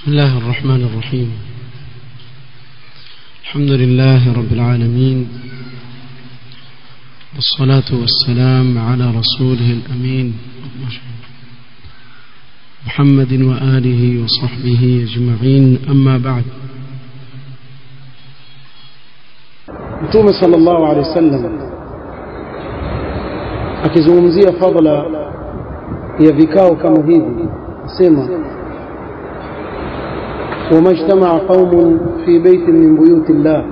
بسم الله الرحمن الرحيم الحمد لله رب العالمين والصلاة والسلام على رسوله الأمين محمد وآله وصحبه أجمعين أما بعد mtume sallallahu alaihi wasallam akizungumzia fadla ya vikao kama hivi asema وما اجتمع قوم في بيت من بيوت الله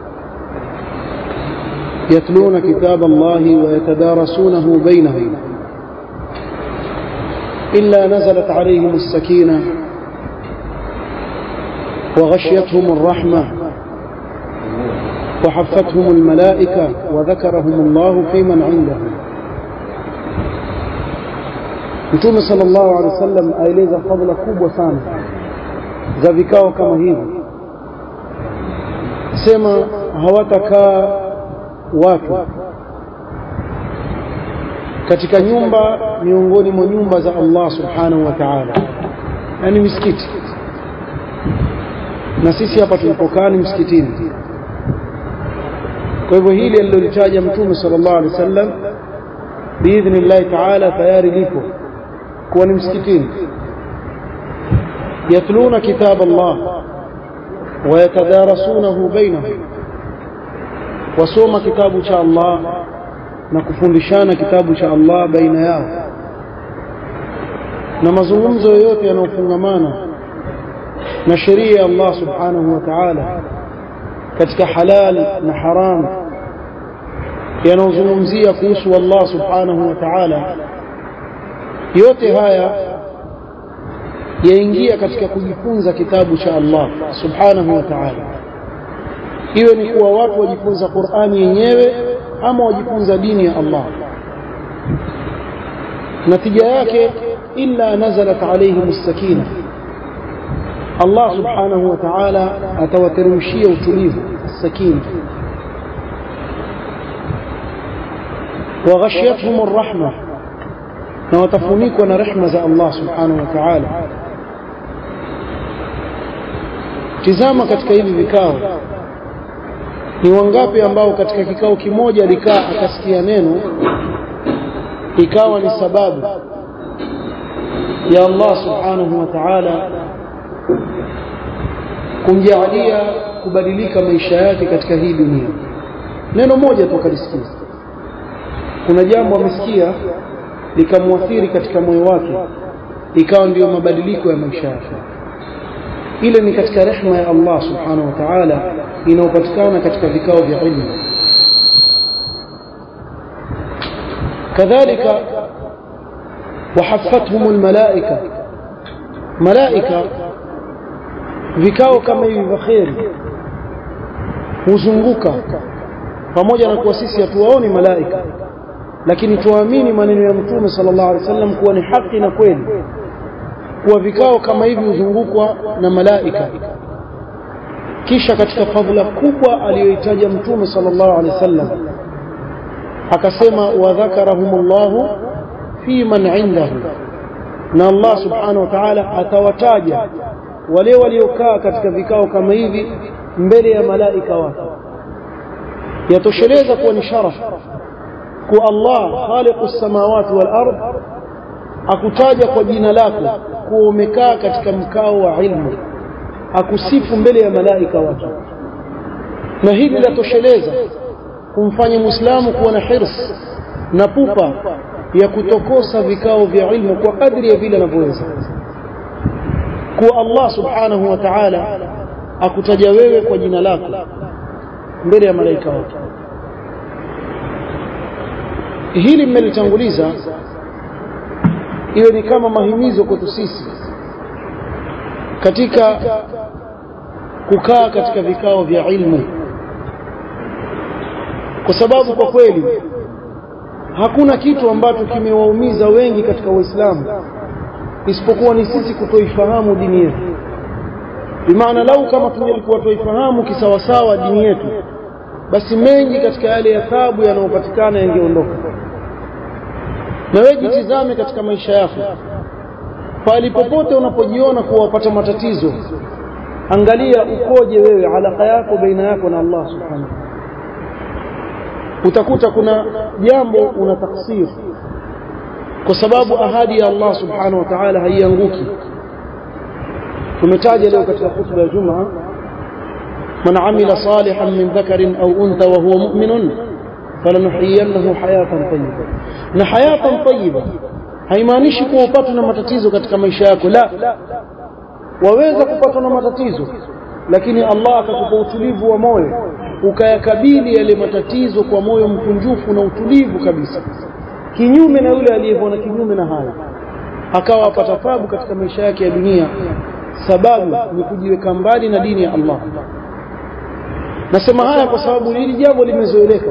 يتلون كتاب الله ويتدارسونه بينهم إلا نزلت عليهم السكينة وغشيتهم الرحمة وحفتهم الملائكة وذكرهم الله في من عنده Mtume sallallahu alaihi wasallam aeleza fadhila kubwa sana za vikao kama hivi, sema hawatakaa watu katika nyumba miongoni mwa nyumba za Allah subhanahu wa ta'ala, yani misikiti, na sisi hapa tulipokaa ni msikitini. Kwa hivyo hili alilolitaja Mtume sallallahu alaihi wasallam biidhnillahi taala tayari lipo kuwa ni msikitini yatluna kitab Allah wayatadarasunahu bainahum, wasoma kitabu cha Allah na kufundishana kitabu cha Allah baina yao, na mazungumzo yoyote yanayofungamana na sheria ya Allah subhanahu wa ta'ala katika halal na haram yanayozungumzia kuhusu Allah subhanahu wa ta'ala, yote haya yaingia katika kujifunza kitabu cha Allah subhanahu wa ta'ala, iwe ni kuwa watu wajifunza Qur'ani yenyewe ama wajifunza dini ya Allah. Natija yake illa nazalat alayhim as-sakina, Allah subhanahu wa ta'ala atawateremshia utulivu as-sakina wa ghashiyatuhum ar-rahma, na watafunikwa na rehma za Allah subhanahu wa ta'ala. Tizama katika hivi vikao, ni wangapi ambao katika kikao kimoja alikaa akasikia neno ikawa ni sababu ya Allah subhanahu wa ta'ala kumjaalia kubadilika maisha yake katika hii dunia. Neno moja tu akalisikia, kuna jambo amesikia likamwathiri katika moyo wake, ikawa ndiyo mabadiliko ya maisha yake. Ile ni katika rehma ya Allah subhanahu wa ta'ala inayopatikana katika vikao vya ilmu. Kadhalika wahafathum almalaika, malaika vikao kama hivi vya kheri huzunguka pamoja na kuwa sisi hatuwaoni malaika, lakini tuamini maneno ya Mtume sallallahu alaihi wasallam kuwa ni haki na kweli, kuwa vikao kama hivi huzungukwa na malaika. Kisha katika fadhila kubwa aliyoitaja Mtume sallallahu alaihi wasallam akasema, wadhakarahumullahu fi man indahu, na Allah subhanahu wa ta'ala atawataja wale waliokaa katika vikao kama hivi mbele ya malaika wake. Yatosheleza kuwa ni sharaf kuwa Allah khaliqu samawati wal ard akutaja kwa jina lako kuwa umekaa katika mkao wa ilmu, akusifu mbele ya malaika wake, na hili latosheleza kumfanya Muislamu kuwa na hirs na pupa ya kutokosa vikao vya ilmu kwa kadri ya vile anavyoweza kuwa Allah subhanahu wa ta'ala akutaja wewe kwa jina lako mbele ya malaika wake. Hili mmelitanguliza iwe ni kama mahimizo kwetu sisi katika kukaa katika vikao vya ilmu, kwa sababu kwa kweli hakuna kitu ambacho kimewaumiza wengi katika Uislamu isipokuwa ni sisi kutoifahamu dini yetu. Bimaana, lau kama tungelikuwa tuifahamu kisawasawa dini yetu, basi mengi katika yale ya taabu yanayopatikana yangeondoka. Na wewe jitizame katika maisha yako, pale popote unapojiona kuwa wapata matatizo angalia ukoje wewe alaka yako baina yako na Allah subhanahu utakuta kuna jambo una taksir kwa sababu ahadi ya Allah subhanahu wa ta'ala haianguki tumetaja leo katika khutba ya Jumaa man amila salihan min dhakarin au untha wa huwa mu'minun falanuhyiyannahu hayatan tayyiba na hayatan tayyiba haimaanishi kuwa upatwe na matatizo katika maisha yako la waweza kupatwa na matatizo lakini Allah akakupa utulivu wa moyo ukayakabili yale matatizo kwa moyo mkunjufu na utulivu kabisa kinyume na yule aliyevona kinyume na hayo akawa apata tabu katika maisha yake ya dunia sababu ni kujiweka mbali na dini ya Allah nasema haya kwa sababu hili jambo limezoeleka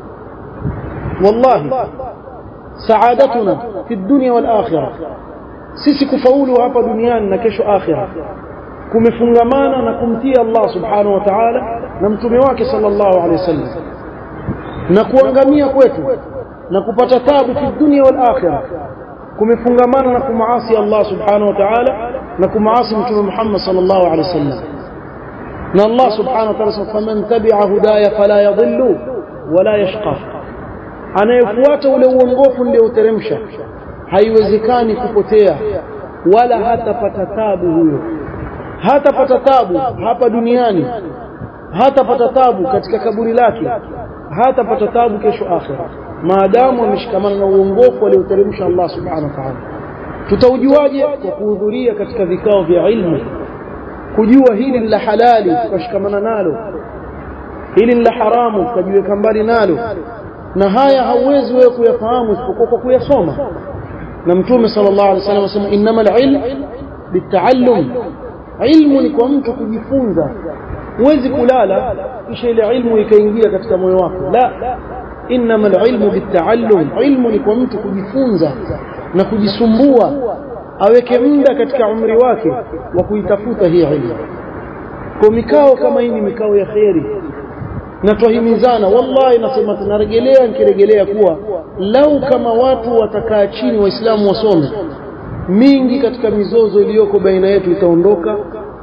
wallahi saadatuna fi dunya wal akhirah sisi kufaulu hapa duniani na kesho akhira kumefungamana na kumtii Allah subhanahu wa ta'ala na mtume wake sallallahu alaihi wasallam na kuangamia kwetu na kupata tabu fi dunya wal akhirah kumefungamana na kumaasi Allah subhanahu wa ta'ala na kumaasi mtume Muhammad sallallahu alaihi wasallam na Allah subhanahu wa ta'ala faman tabi'a hudaya fala yadhillu wala yashqa anayefuata ule uongofu nilioteremsha haiwezekani kupotea wala hatapata tabu huyo hatapata tabu hapa duniani hatapata tabu katika kaburi lake hatapata tabu kesho akhira maadamu ameshikamana na uongofu alioteremsha Allah subhanahu wa ta'ala tutaujuaje kwa kuhudhuria katika vikao vya ilmu kujua hili la halali tukashikamana nalo hili la haramu tukajiweka mbali nalo na haya hauwezi wewe kuyafahamu isipokuwa kwa kuyasoma na mtume sallallahu alaihi wasallam anasema innamal ilm bitaallum ilmu ni kwa mtu kujifunza huwezi kulala kisha ile ilmu ikaingia katika moyo wako la innamal ilmu bitaallum ilmu ni kwa mtu kujifunza na kujisumbua aweke muda katika umri wake wa kuitafuta hii ilmu kwa mikao kama hii ni mikao ya kheri na twahimizana wallahi nasema tunarejelea nikirejelea kuwa lau kama watu watakaa chini waislamu wasome mingi katika mizozo iliyoko baina yetu itaondoka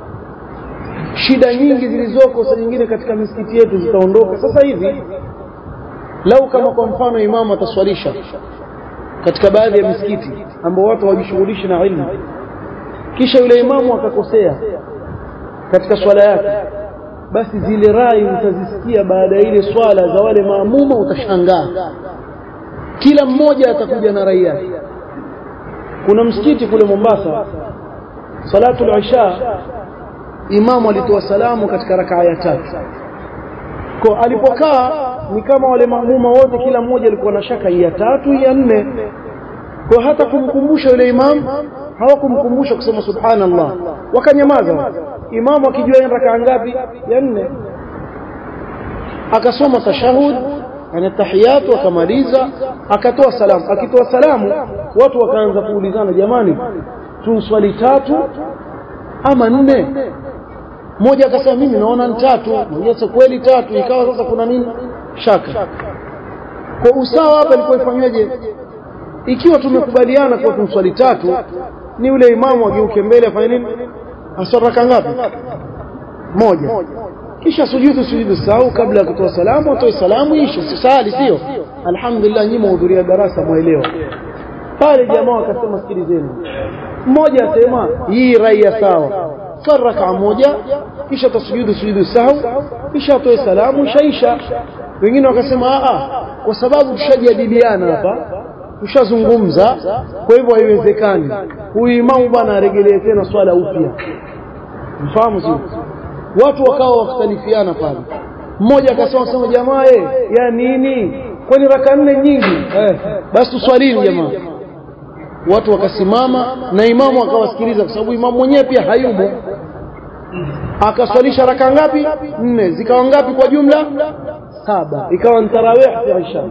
shida nyingi zilizoko saa nyingine katika misikiti yetu zitaondoka sasa hivi lau kama kwa mfano imamu ataswalisha katika baadhi ya misikiti ambao watu hawajishughulishi na ilmu kisha yule imamu akakosea katika swala yake basi zile rai utazisikia baada ya ile swala za wale maamuma utashangaa kila mmoja atakuja na rai yake kuna msikiti kule Mombasa salatul isha imamu alitoa salamu katika rakaa ya tatu kwa alipokaa ni kama wale maamuma wote kila mmoja alikuwa na shaka ya tatu ya nne kwa hata kumkumbusha yule imam hawakumkumbusha kusema subhanallah wakanyamaza imamu akijua rakaa ngapi ya nne akasoma tashahud yani tahiyatu akamaliza akatoa salamu akitoa salamu watu wakaanza kuulizana jamani tuswali tatu ama nne mmoja akasema mimi naona ni tatu mwingine kweli tatu ikawa sasa kuna nini shaka kwa usawa hapa ilikuwa ifanyweje ikiwa tumekubaliana kwa tumswali tatu ni yule imamu ageuke mbele afanye nini asaraka ngapi moja kisha sujudu sujudu sahau kabla ya kutoa salamu atoe salamu ishe sisali sio alhamdulillah nyinyi mhudhuria darasa mwelewa pale jamaa wakasema sikilizeni mmoja asema hii raia sawa saraka moja kisha tasujudu sujudu sahau kisha atoe salamu ishaisha wengine wakasema a kwa sababu tushajadiliana hapa tushazungumza kwa hivyo haiwezekani huyu imamu bwana aregelee tena swala upya mfahamu sio watu wakawa wakhtalifiana pale mmoja akasema sema jamaa eh ya nini kwani raka nne nyingi eh basi tuswalini jamaa watu wakasimama na imamu akawasikiliza kwa sababu imamu mwenyewe pia hayumo akaswalisha raka ngapi nne zikawa ngapi kwa jumla saba ikawa ni tarawih ya isha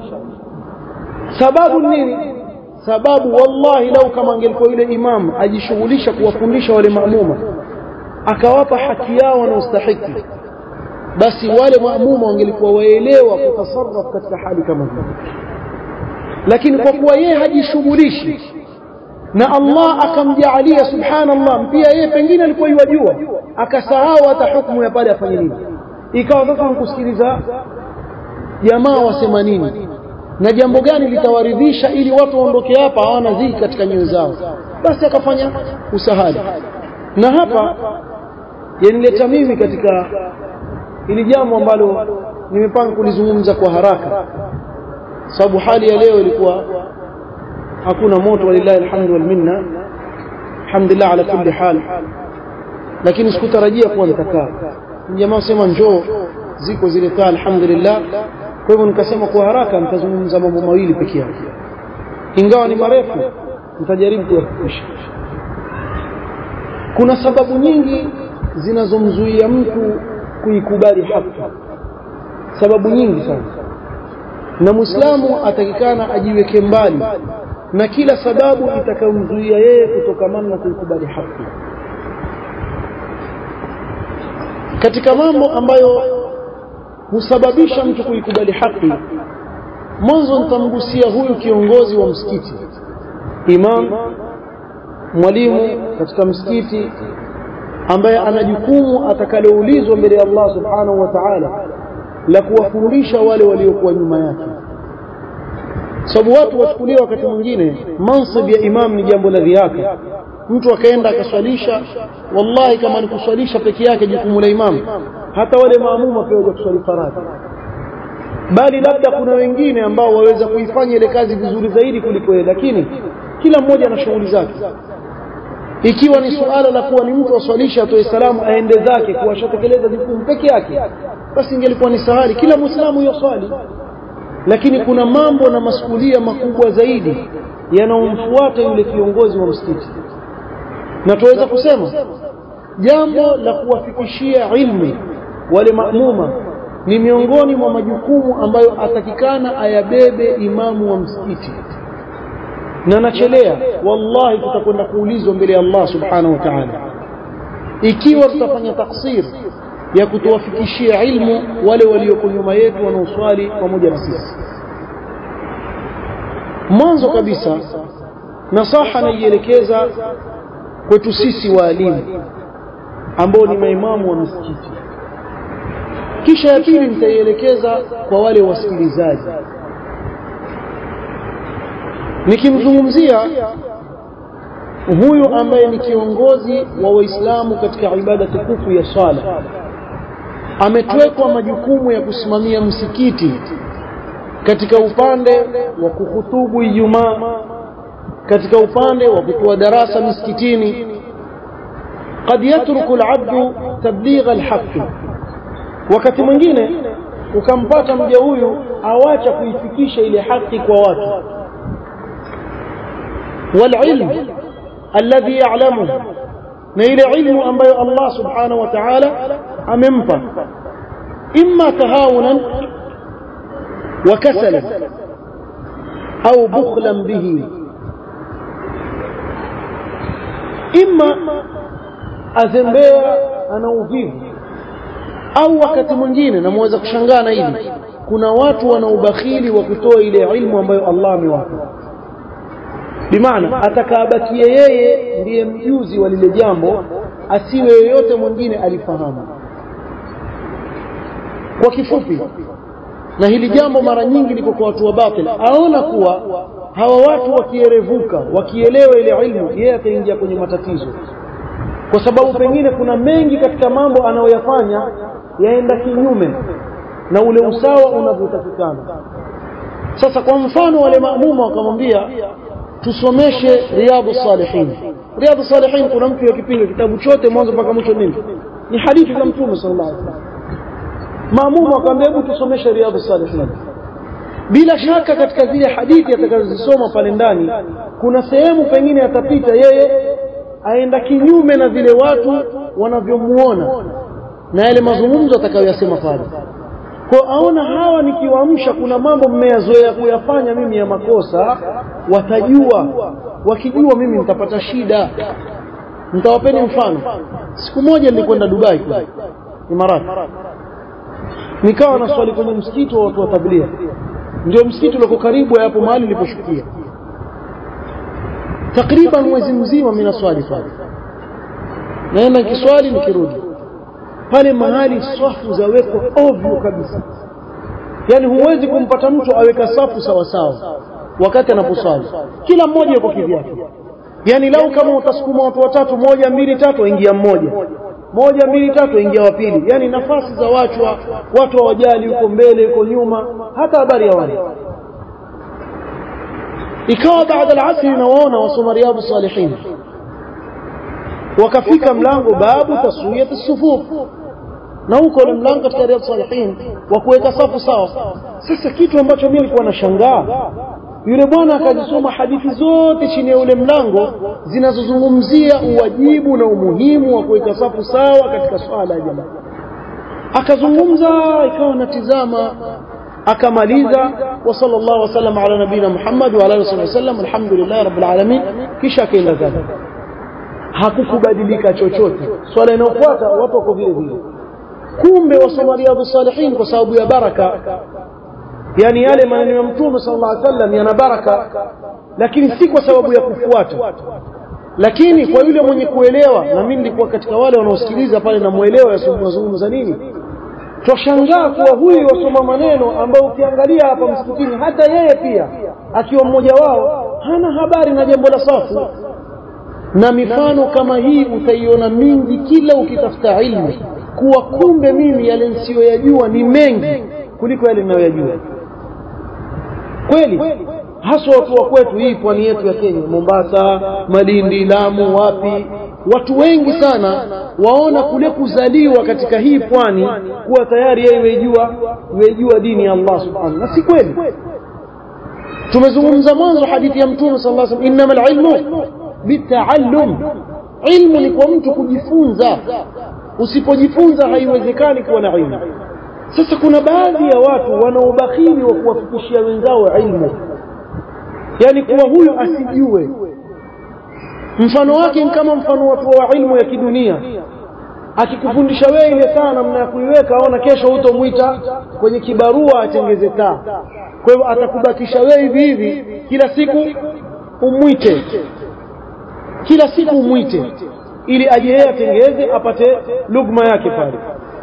sababu nini sababu wallahi lau kama angelikuwa yule imam ajishughulisha kuwafundisha wale maamuma akawapa haki yao wanaostahiki basi wale maamuma wangelikuwa waelewa kutasarraf katika hali kama hiyo lakini kwa kuwa yeye hajishughulishi na Allah akamjaalia subhanallah pia yeye pengine alikuwa yajua akasahau hata hukumu ya pale afanye nini ikawa sasa nikusikiliza jamaa wasema nini na jambo gani litawaridhisha ili watu waondoke hapa hawana dhiki katika nyoyo zao basi akafanya usahali na hapa yanileta mimi katika ili jambo ambalo nimepanga kulizungumza kwa haraka sababu hali ya leo ilikuwa hakuna moto walillahi alhamdu wal minna alhamdulillah ala kulli hal lakini sikutarajia kuwa nitakaa jamaa sema njoo ziko zile taa alhamdulillah kwa hivyo nikasema kwa haraka nitazungumza mambo mawili peke yake ingawa ni marefu nitajaribu kuyafikisha kuna sababu nyingi zinazomzuia mtu kuikubali haki sababu nyingi sana na muislamu atakikana ajiweke mbali na kila sababu itakayomzuia yeye kutokamana na kuikubali haki katika mambo ambayo husababisha mtu kuikubali haki mwanzo nitamgusia huyu kiongozi wa msikiti imam mwalimu katika msikiti ambaye ana jukumu atakaloulizwa mbele ya Allah subhanahu wa ta'ala la kuwafundisha wale waliokuwa nyuma yake sababu watu wachukulia wakati mwingine mansib ya imam ni jambo la dhiaka mtu akaenda akaswalisha wallahi kama ni kuswalisha peke yake jukumu la imam hata wale maamuma pia waje kuswali faradhi bali labda kuna wengine ambao waweza kuifanya ile kazi vizuri zaidi kuliko yeye lakini kila mmoja ana shughuli zake ikiwa ni suala la kuwa ni mtu aswalisha atoe salamu aende zake kuwashatekeleza jukumu peke yake basi ingelikuwa ni sahali kila muislamu yoswali lakini kuna mambo na masuhulia makubwa zaidi yanayomfuata yule kiongozi wa msikiti na tuweza kusema jambo la kuwafikishia ilmu wale maamuma ni miongoni mwa majukumu ambayo atakikana ayabebe imamu wa msikiti na nachelea wallahi tutakwenda kuulizwa mbele ya Allah subhanahu wa ta'ala ikiwa tutafanya taksir ya kutuwafikishia ilmu wale walioko nyuma yetu wanaoswali pamoja na sisi mwanzo kabisa nasaha naielekeza kwetu sisi waalimu ambao ni maimamu wa misikiti kisha ya pili nitaielekeza kwa wale wasikilizaji nikimzungumzia huyu ambaye ni kiongozi wa waislamu katika ibada tukufu ya swala ametwekwa majukumu ya kusimamia msikiti katika upande wa kuhutubu Ijumaa katika upande wa kutoa darasa misikitini قد يترك العبد تبليغ الحق wakati mwingine ukampata mja huyu awacha kuifikisha ile haki kwa watu والعلم الذي يعلمه na ile ilmu ambayo Allah subhanahu wa ta'ala amempa imma tahawunan wa kasalan au bukhlan bihi imma azembea ana uvivu au wakati mwingine namweza kushangaa na hili kuna watu wana ubakhili wa kutoa ile ilmu ambayo Allah amewapa bimaana atakabakie yeye ndiye mjuzi wa lile jambo asiwe yoyote mwingine alifahamu kwa kifupi na hili jambo mara nyingi liko kwa watu wa batil aona kuwa hawa watu wakierevuka wakielewa ile ilmu yeye ataingia kwenye matatizo kwa sababu pengine kuna mengi katika mambo anayoyafanya yaenda kinyume na ule usawa unavyotakikana sasa kwa mfano wale maamuma wakamwambia tusomeshe riyadu salihin riyadu salihin kuna mtu yakipinga kitabu chote mwanzo mpaka mwisho nini ni hadithi za mtume sallallahu alaihi wasallam maamuma akamwambia hebu tusomeshe riyadu salihin bila shaka katika zile hadithi atakazozisoma pale ndani kuna sehemu pengine atapita yeye aenda kinyume na vile watu wanavyomuona na yale mazungumzo atakayoyasema pale kwa aona hawa nikiwaamsha kuna mambo mmeyazoea kuyafanya mimi ya makosa watajua wakijua mimi nitapata shida nitawapeni mfano siku moja nilikwenda Dubai kule Imarati nikawa na swali kwenye msikiti wa watu wa tabligh ndio msikiti uliko karibu hapo mahali niliposhukia takriban mwezi mzima mimi naswali pale naenda kiswali nikirudi pale mahali swafu zawekwa ovyo kabisa yani huwezi kumpata mtu aweka safu sawa sawa wakati anaposwali kila mmoja yuko kivyake yani lau kama utasukuma watu watatu moja mbili tatu ingia mmoja moja mbili tatu ingia wa pili yani nafasi za wachwa watu hawajali yuko mbele yuko nyuma hata habari ya wale ikawa baada al-asri nawaona wasoma riyadu salihin wakafika mlango babu taswiyat as-sufuf na huko ule mlango katika riyadu salihin wa kuweka safu sawa sasa kitu ambacho mimi nilikuwa nashangaa yule bwana akazisoma hadithi zote chini ya ule mlango zinazozungumzia uwajibu na umuhimu wa kuweka safu sawa katika swala ya jamaa akazungumza ikawa natizama akamaliza wa sallallahu wasallam ala nabina Muhammad wa ala alihi wasallam alhamdulillah rabbil alamin kisha akaenda zake hakukubadilika chochote swala inayofuata watu wako vile vile kumbe wasoma riyadhus salihin kwa sababu ya baraka yani yale maneno ya mtume sallallahu alaihi wasallam yana baraka lakini si kwa sababu ya kufuata lakini kwa yule mwenye kuelewa na mimi nilikuwa katika wale wanaosikiliza pale na muelewa yazungumza nini twashangaa kuwa huyu wasoma maneno ambayo ukiangalia hapa msikitini hata yeye pia akiwa mmoja wao hana habari na jambo la safu na mifano kama hii utaiona mingi kila ukitafuta ilmu kuwa kumbe mimi yale nisiyoyajua ni mengi kuliko yale ninayoyajua kweli haswa watu wa kwetu hii pwani yetu ya Kenya Mombasa Malindi Lamu wapi watu wengi sana waona kule kuzaliwa katika hii pwani kuwa tayari yeye wejua wejua dini ya Allah subhanahu na si kweli tumezungumza mwanzo hadithi ya mtume sallallahu alaihi wasallam innamal ilmu bitaallum ilmu ni kwa mtu kujifunza usipojifunza haiwezekani kuwa na ilmu sasa kuna baadhi ya watu wana ubakhili wa kuwafikishia wenzao ilmu yani kuwa huyu asijue mfano wake ni kama mfano watu wa ilmu ya kidunia akikufundisha wewe ile saa namna ya kuiweka aona kesho hutomwita kwenye kibarua atengeze taa kwa hivyo atakubakisha wewe hivi hivi kila siku umwite kila siku umwite ili aje yeye atengeze apate lugma yake pale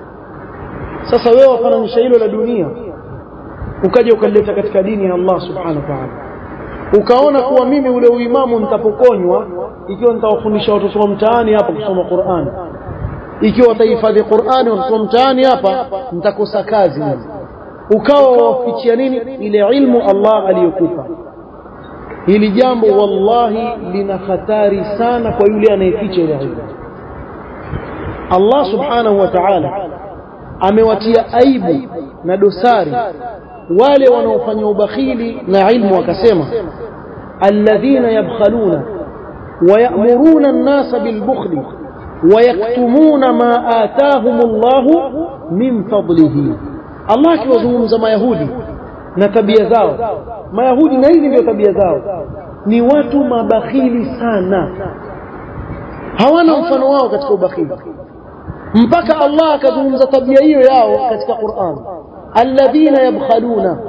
sasa wewe wafananisha hilo la dunia ukaja ukalileta katika dini ya Allah subhanahu wa ta'ala ukaona kuwa mimi ule uimamu nitapokonywa ikiwa nitawafundisha watoto wa mtaani hapa kusoma Qur'an ikiwa watahifadhi Qur'ani watoto wa mtaani hapa nitakosa kazi mimi ukawa wafichia nini ile ilmu Allah aliyokupa hili jambo wallahi lina hatari sana kwa yule anayeficha ile ilmu Allah subhanahu wa ta'ala amewatia aibu na dosari wale wanaofanya ubakhili na ilmu wakasema alladhina yabkhaluna wayamuruna an-nasa bilbukhli wayaktumuna ma atahum Allah min fadlihi Allah akiwazungumza mayahudi na tabia zao mayahudi na hizi ndio tabia zao ni watu mabakhili sana hawana mfano wao katika ubakhili mpaka Allah akazungumza tabia hiyo yao katika Qur'an alladhina yabkhaluna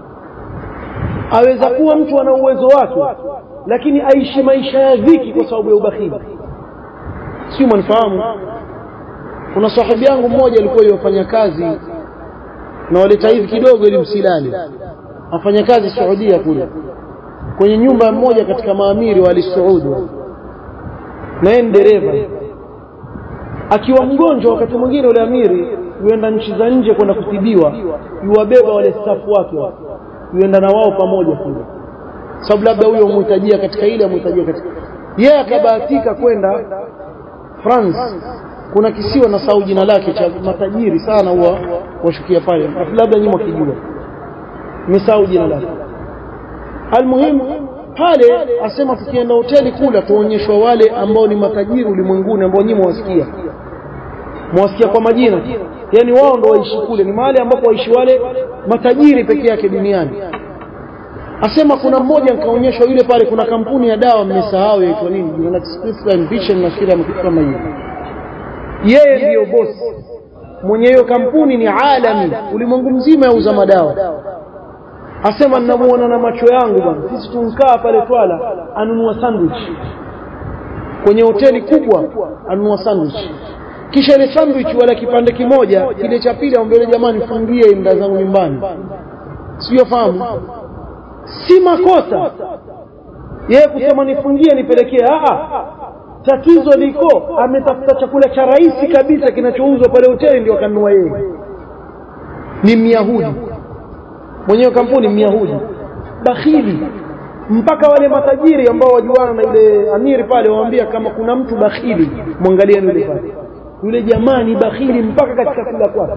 aweza kuwa mtu ana uwezo wake lakini aishi maisha ya dhiki kwa sababu ya ubakhili sio mnifahamu kuna sahibi yangu mmoja alikuwa yofanya kazi na waleta hivi kidogo ili msilale afanya kazi Saudia kule kwenye nyumba mmoja katika maamiri wa Saudi na yeye dereva akiwa mgonjwa wakati mwingine ule amiri yuenda nchi za nje kwenda kutibiwa yuwabeba wale stafu wake yuenda na wao pamoja kule sababu labda huyo umhitajia katika ile umhitajia katika yeye akabahatika kwenda France kuna kisiwa na sau jina lake cha matajiri sana huwa washukia pale labda nyinyi mkijua nimesahau jina lake almuhimu pale asema tukienda hoteli kula tuonyeshwa wale ambao ni matajiri ulimwenguni ambao nyinyi mwasikia mwasikia kwa majina yani wao ndo waishi kule ni mahali ambapo waishi wale matajiri peke yake duniani asema kuna mmoja nikaonyeshwa yule pale kuna kampuni ya dawa mmesahau yaitwa nini United Vision na kila kitu kama hiyo yeye ndiyo bosi mwenye hiyo kampuni ni alami ulimwengu mzima yauza madawa asema ninamuona na macho yangu bwana sisi tunkaa pale Twala anunua sandwich kwenye hoteli kubwa anunua sandwich kisha ile sandwich wala kipande kimoja kile cha pili ambaye jamani fungie mda zangu nyumbani sio fahamu si makosa yeye kusema nifungie nipelekee a tatizo liko ametafuta chakula cha rahisi kabisa kinachouzwa pale hoteli ndio akanunua yeye ni myahudi mwenyewe kampuni myahudi bakhili mpaka wale matajiri ambao wajuana na yule amiri pale waambia kama kuna mtu bakhili mwangalieni yule pale yule jamaa ni bakhili mpaka katika kula kwake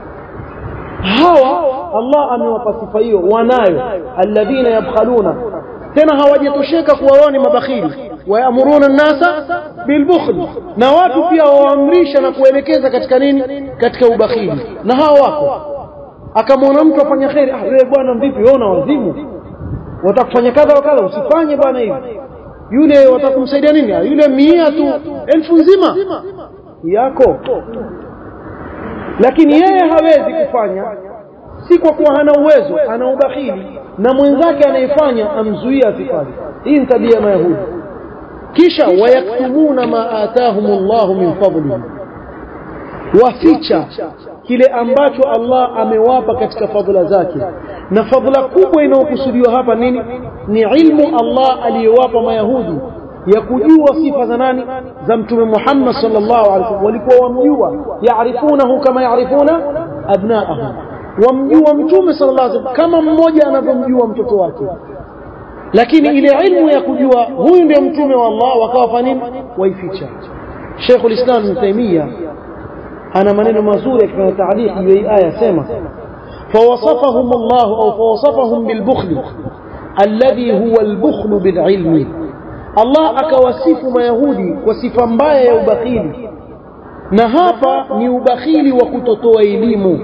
hawa Allah amewapa sifa hiyo wanayo alladhina yabkhaluna tena hawajatosheka kuwa wao ni mabakhili wayamuruna nnasa bilbukhl na watu pia waamrisha na kuelekeza katika nini katika ubakhili na hawa wako akamwona mtu afanya kheri ah wewe bwana vipi wewe una wazimu watakufanya kadha wa kadha usifanye bwana hivi yule watakumsaidia nini yule mia tu elfu nzima yako lakini yeye hawezi kufanya si kwa kuwa hana uwezo ana ubakhili na mwenzake anayefanya amzuia asifanye hii ni tabia ya mayahudi kisha wayaktumuna ma atahum llahu min fadlihi waficha kile ambacho Allah amewapa katika fadhila zake na fadhila kubwa inayokusudiwa hapa nini ni ilmu Allah aliyowapa mayahudi ya kujua sifa za nani za mtume Muhammad sallallahu alaihi wasallam walikuwa wamjua yaarifunahu kama yaarifuna abnaahum wamjua mtume sallallahu alaihi wasallam kama mmoja anavyomjua mtoto wake lakini ile ilmu ya kujua huyu ndio mtume wa Allah wakawa fanya nini waificha Sheikh ulislam Ibn Taymiyyah ana maneno mazuri akifanya taaliq juu ya aya sema فوصفهم الله أو فوصفهم بالبخل الذي هو البخل بالعلم الله akawasifu mayahudi kwa sifa mbaya ya ubakhili na hapa ni ubakhili wa kutotoa elimu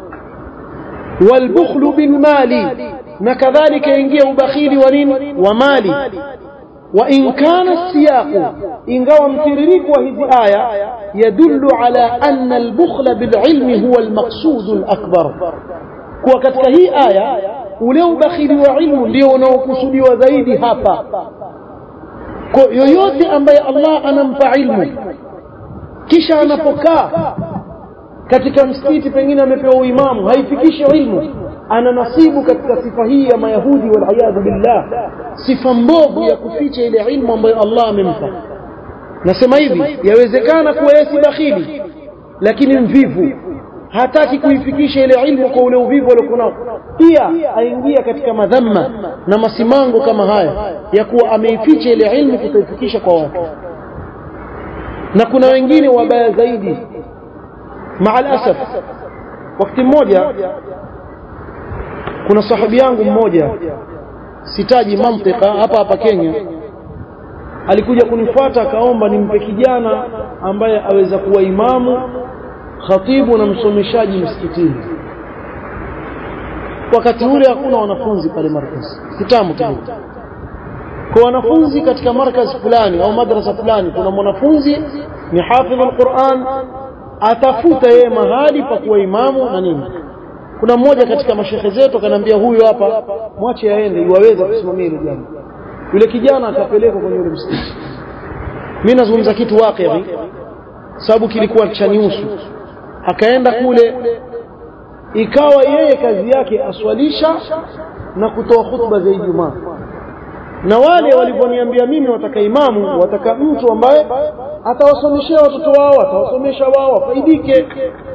والبخل بالمال na kadhalika ingia ubakhili wa nini wa mali وإن كان السياق إن قوى مترريك وهذه آية يدل على أن البخل بالعلم هو المقصود الأكبر kwa katika hii aya ule ubakhili wa ilmu ndio unaokusudiwa zaidi hapa kwa yoyote ambaye Allah anampa ilmu kisha anapokaa katika msikiti pengine amepewa uimamu haifikishi ilmu ana nasibu katika sifa hii ya mayahudi waliyadhu billah sifa mbovu ya kuficha ile ilmu ambayo Allah amempa nasema hivi yawezekana kuwa yeye si bakhili lakini mvivu hataki kuifikisha ile ilmu kwa ule uvivu aliokuwa nao pia aingia katika madhamma na masimango kama haya ya kuwa ameificha ile ilmu kutoifikisha kwa watu na kuna wengine wabaya zaidi maa alasaf wakati mmoja kuna sahabi yangu mmoja sitaji mantika hapa hapa Kenya alikuja kunifuata akaomba nimpe kijana ambaye aweza kuwa imamu khatibu na msomeshaji msikitini wakati ule hakuna wanafunzi pale markaz kitamu kidogo kwa wanafunzi katika markaz fulani au madrasa fulani kuna mwanafunzi ni hafidh alquran atafuta yeye mahali pa kuwa imamu na nini kuna mmoja katika mashekhe zetu akanambia huyu hapa mwache aende iwaweza kusimamia hilo jambo yule kijana akapelekwa kwenye ule msikiti mimi nazungumza kitu wakati sababu kilikuwa chaniusu akaenda kule ikawa yeye kazi yake aswalisha na kutoa hutuba za Ijumaa na wale walivyoniambia mimi wataka imamu wataka mtu ambaye atawasomeshea watoto wao atawasomesha wao wafaidike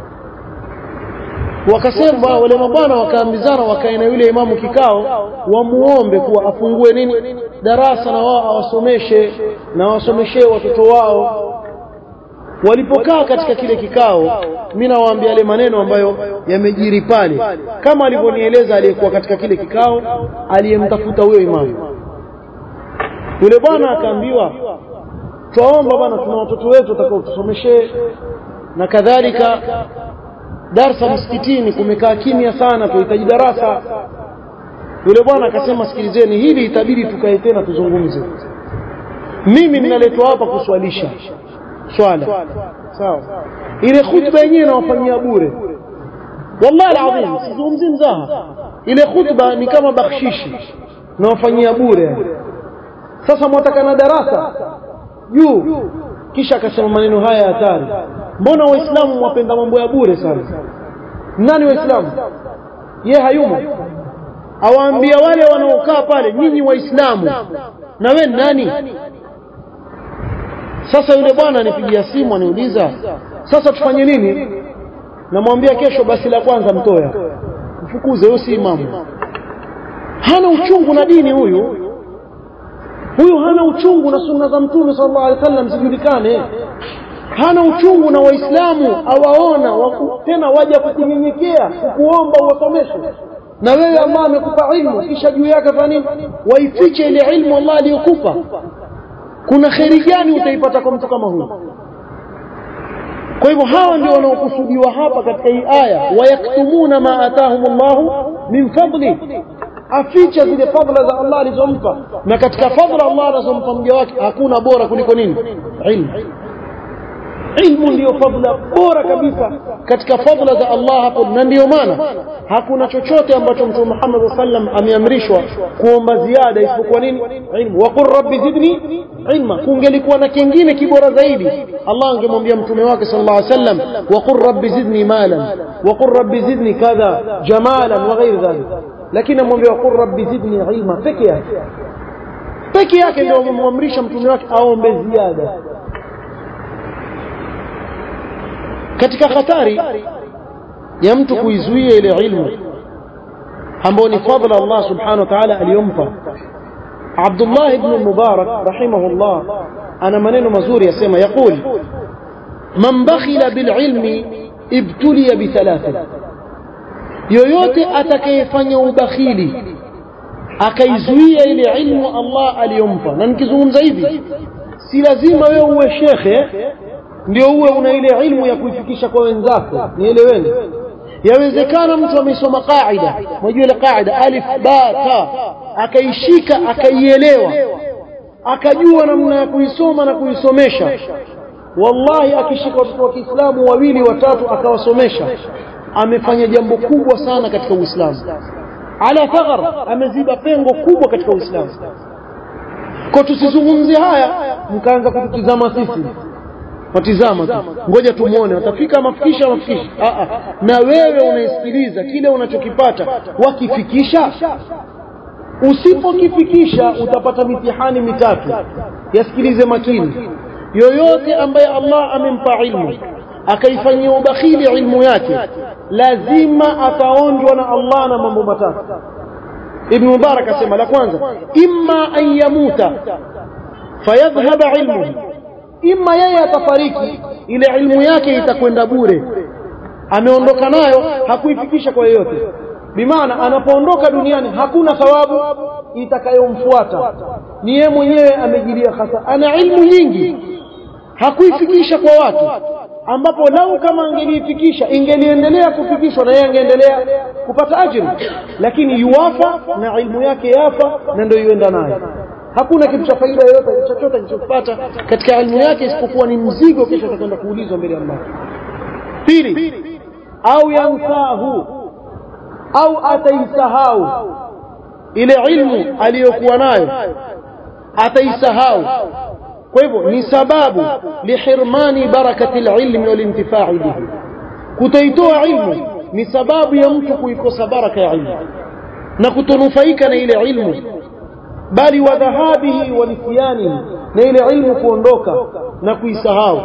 wakasema wale mabwana wakaambizana wakae na yule imamu kikao wamuombe kuwa afungue nini darasa na wao awasomeshe na awasomeshee watoto wao walipokaa katika kile kikao mimi nawaambia yale maneno ambayo yamejiri pale kama alivyonieleza aliyekuwa katika kile kikao aliyemtafuta huyo imamu yule bwana akaambiwa twaomba bwana tuna watoto wetu watakao tusomeshee na kadhalika darsa msikitini kumekaa kimya sana tuhitaji darasa yule bwana akasema sikilizeni hili itabidi tukae tena tuzungumze mimi ninaletwa hapa kuswalisha swala sawa ile khutba yenyewe nawafanyia bure wallahi alazim sizungumzi mzaha ile khutba ni kama bakshishi nawafanyia bure sasa mwataka na darasa juu kisha akasema maneno haya hatari mbona waislamu mwapenda mambo ya bure sana nani waislamu ye hayumo awaambia wale wanaokaa pale nyinyi waislamu na we nani sasa yule bwana anipigia simu aniuliza sasa tufanye nini namwambia kesho basi la kwanza mtoya mfukuze huyo si imamu hana uchungu na dini huyu huyu hana uchungu na sunna za mtume sallallahu alaihi wasallam zijulikane hana uchungu na waislamu awaona waku, tena waja kukunyenyekea kukuomba uwasomeshe na wewe Allah amekupa ilmu kisha juu yake fanya nini waifiche ile ilmu Allah aliyokupa kuna kheri gani utaipata kwa mtu kama huyu kwa hivyo hawa ndio wanaokusudiwa hapa katika hii aya wayaktumuna ma atahum Allahu min fadli aficha zile fadla za Allah alizompa na katika fadla Allah alizompa mja wake hakuna bora kuliko nini ilmu ilmu ndiyo fadla bora kabisa katika fadla za Allah hapo na ndiyo maana hakuna chochote ambacho mtume Muhammad sallam ameamrishwa kuomba ziada isipokuwa nini ilmu wa qur rabbi zidni ilma kungelikuwa na kingine kibora zaidi Allah angemwambia mtume wake sallallahu alaihi wasallam wa qur rabbi zidni malan wa qur rabbi zidni kadha jamalan wa ghairi dhalik lakini amwambia wa qur rabbi zidni ilma peke yake peke yake ndio amemwamrisha mtume wake aombe ziada katika hatari ya mtu kuizuia ile ilmu ambayo ni fadla Allah subhanahu wa ta'ala aliyompa Abdullah ibn Mubarak rahimahullah ana maneno mazuri yasema yaqul man bakhila bil ilmi ibtuliya bi thalatha yoyote atakayefanya ubakhili akaizuia ile ilmu Allah aliyompa na nikizungumza hivi si lazima wewe uwe shekhe ndio uwe una ile ilmu ya kuifikisha kwa wenzako nieleweni yawezekana mtu amesoma qaida unajua ile qaida alif ba ta akaishika akaielewa akajua namna ya kuisoma na kuisomesha wallahi akishika watoto wa Kiislamu wawili watatu akawasomesha amefanya jambo kubwa sana katika Uislamu ala thaghar ameziba pengo kubwa katika Uislamu kwa tusizungumzie haya mkaanza kututizama sisi watizama tu ngoja tumuone watafika mafikisha mafikisha a a na wewe unaisikiliza kile unachokipata wakifikisha usipokifikisha utapata mitihani mitatu yasikilize makini yoyote ambaye Allah amempa ilmu akaifanyia ubakhili ilmu yake lazima ataonjwa na Allah na mambo matatu Ibn Mubarak asema la kwanza imma an yamuta fayadhhaba ilmuhu ima yeye atafariki ile ilmu yake itakwenda bure ameondoka nayo hakuifikisha kwa yeyote bimaana anapoondoka duniani hakuna thawabu itakayomfuata ni yeye mwenyewe amejilia hasa ana ilmu nyingi hakuifikisha kwa watu ambapo lau kama angeliifikisha ingeliendelea kufikishwa na yeye angeendelea kupata ajiri lakini yuwafa na ilmu yake yafa na ndio yuenda nayo hakuna kitu cha faida yoyote chochote alichopata katika elimu yake isipokuwa ni mzigo kesho atakwenda kuulizwa mbele ya Allah pili au yansahu au ataisahau ile ilmu aliyokuwa nayo ataisahau kwa hivyo ni sababu lihirmani barakati alilmi walintifai bihi kutoitoa ilmu ni sababu ya mtu kuikosa baraka ya ilmu na kutonufaika na ile ilmu bali wa dhahabihi wa nisyanihi na ile ilmu kuondoka na kuisahau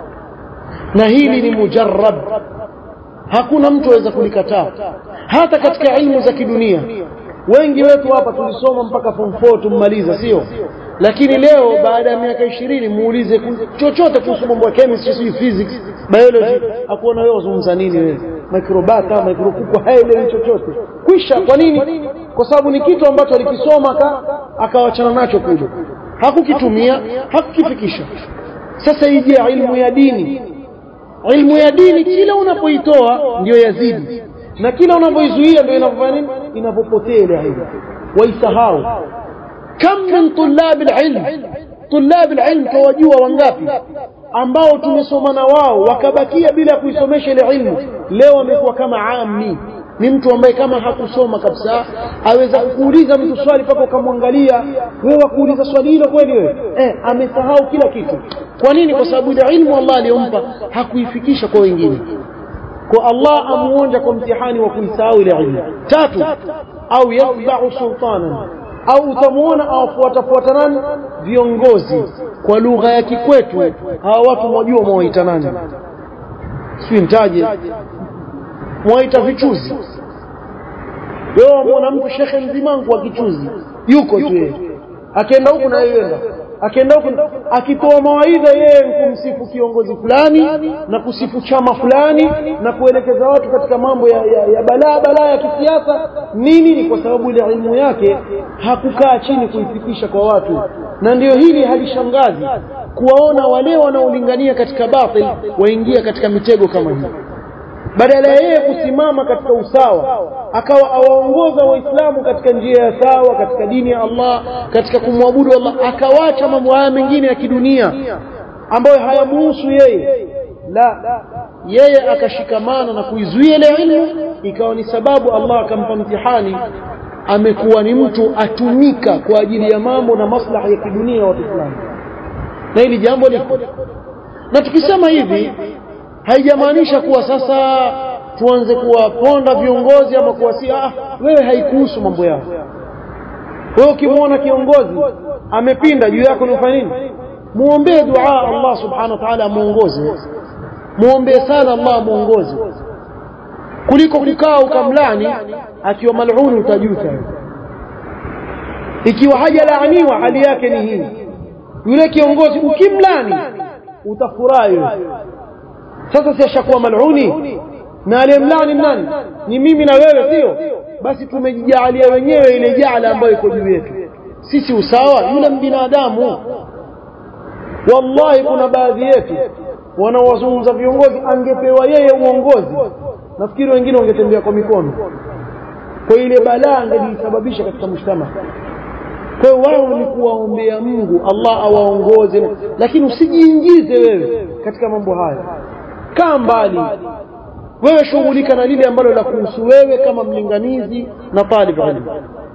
na hili ni mujarrab hakuna mtu aweza kulikataa hata katika ilmu za kidunia wengi wetu hapa tulisoma mpaka form 4 tummaliza sio lakini leo baada ya miaka ishirini muulize chochote kuhusu mambo ya chemistry sio physics biology akuona wewe wazungumza nini wewe microbata microkuku haelewi chochote kwisha kwa nini kwa sababu ni kitu ambacho alikisoma akawachana nacho kule hakukitumia hakukifikisha sasa ije ilmu ya dini ilmu ya dini kila unapoitoa ndio yazidi na kila unapoizuia ndio inavyofanya nini inapopotea ile ilmu waisahau kam min tulab alilm tulab alilm tawajua wangapi ambao tumesoma na wao wakabakia bila kuisomesha ile ilmu leo amekuwa kama ami ni mtu ambaye kama hakusoma kabisa aweza kuuliza mtu swali mpaka ukamwangalia wewe wakuuliza swali hilo kweli wewe eh, amesahau kila kitu kwa nini kwa sababu ile ilmu Allah aliyompa hakuifikisha kwa wengine kwa Allah amuonja kwa mtihani wa kuisahau ile ilmu tatu au yatba'u sultanan au utamuona awafuatafuata nani viongozi kwa lugha ya kikwetu hawa watu mwajua mwawaita nani si mtaje mwaita vichuzi wewe wamwona mtu shekhe mzimangu wa kichuzi yuko tu yeye akienda huku na yeyenda akienda huku akitoa mawaidha yeye kumsifu kiongozi fulani na kusifu chama fulani na kuelekeza watu katika mambo ya, ya, ya balaa balaa ya kisiasa nini ni kwa sababu ile ilmu yake hakukaa chini kuifikisha kwa watu na ndio hili halishangazi kuwaona wale wanaolingania katika batil waingia katika mitego kama hii badala ya yeye kusimama katika usawa akawa awaongoza waislamu katika njia ya sawa katika dini ya Allah katika kumwabudu Allah akawacha mambo haya mengine ya kidunia ambayo hayamuhusu yeye la yeye akashikamana na kuizuia ile ilmu ikawa ni sababu Allah akampa mtihani amekuwa ni mtu atumika kwa ajili ya mambo na maslahi ya kidunia ya watu fulani na hili jambo liko na tukisema hivi haijamaanisha kuwa sasa tuanze kuwaponda viongozi ama kuwasia ah, wewe haikuhusu mambo yao wewe ukimwona kiongozi amepinda juu yako ni ufanye nini muombee dua Allah subhanahu wa ta'ala amuongoze muombee sana Allah amuongoze kuliko kukaa ukamlani akiwa mal'uni utajuta ikiwa hajalaaniwa hali yake ni hii yule kiongozi ukimlani utafurahi sasa si ashakuwa mal'uni na aliyemlani nani ni mimi na wewe sio basi tumejijaalia wenyewe ile jaala ambayo iko juu yetu sisi usawa yule binadamu wallahi kuna baadhi yetu wanaowazungumza viongozi angepewa yeye uongozi nafikiri wengine wangetembea kwa mikono kwa ile balaa angelijisababisha katika mshtama kwa hiyo wao ni kuwaombea Mungu Allah awaongoze lakini usijiingize wewe katika mambo haya kaa mbali wewe shughulika na lile ambalo la kuhusu wewe kama mlinganizi na talib ilmu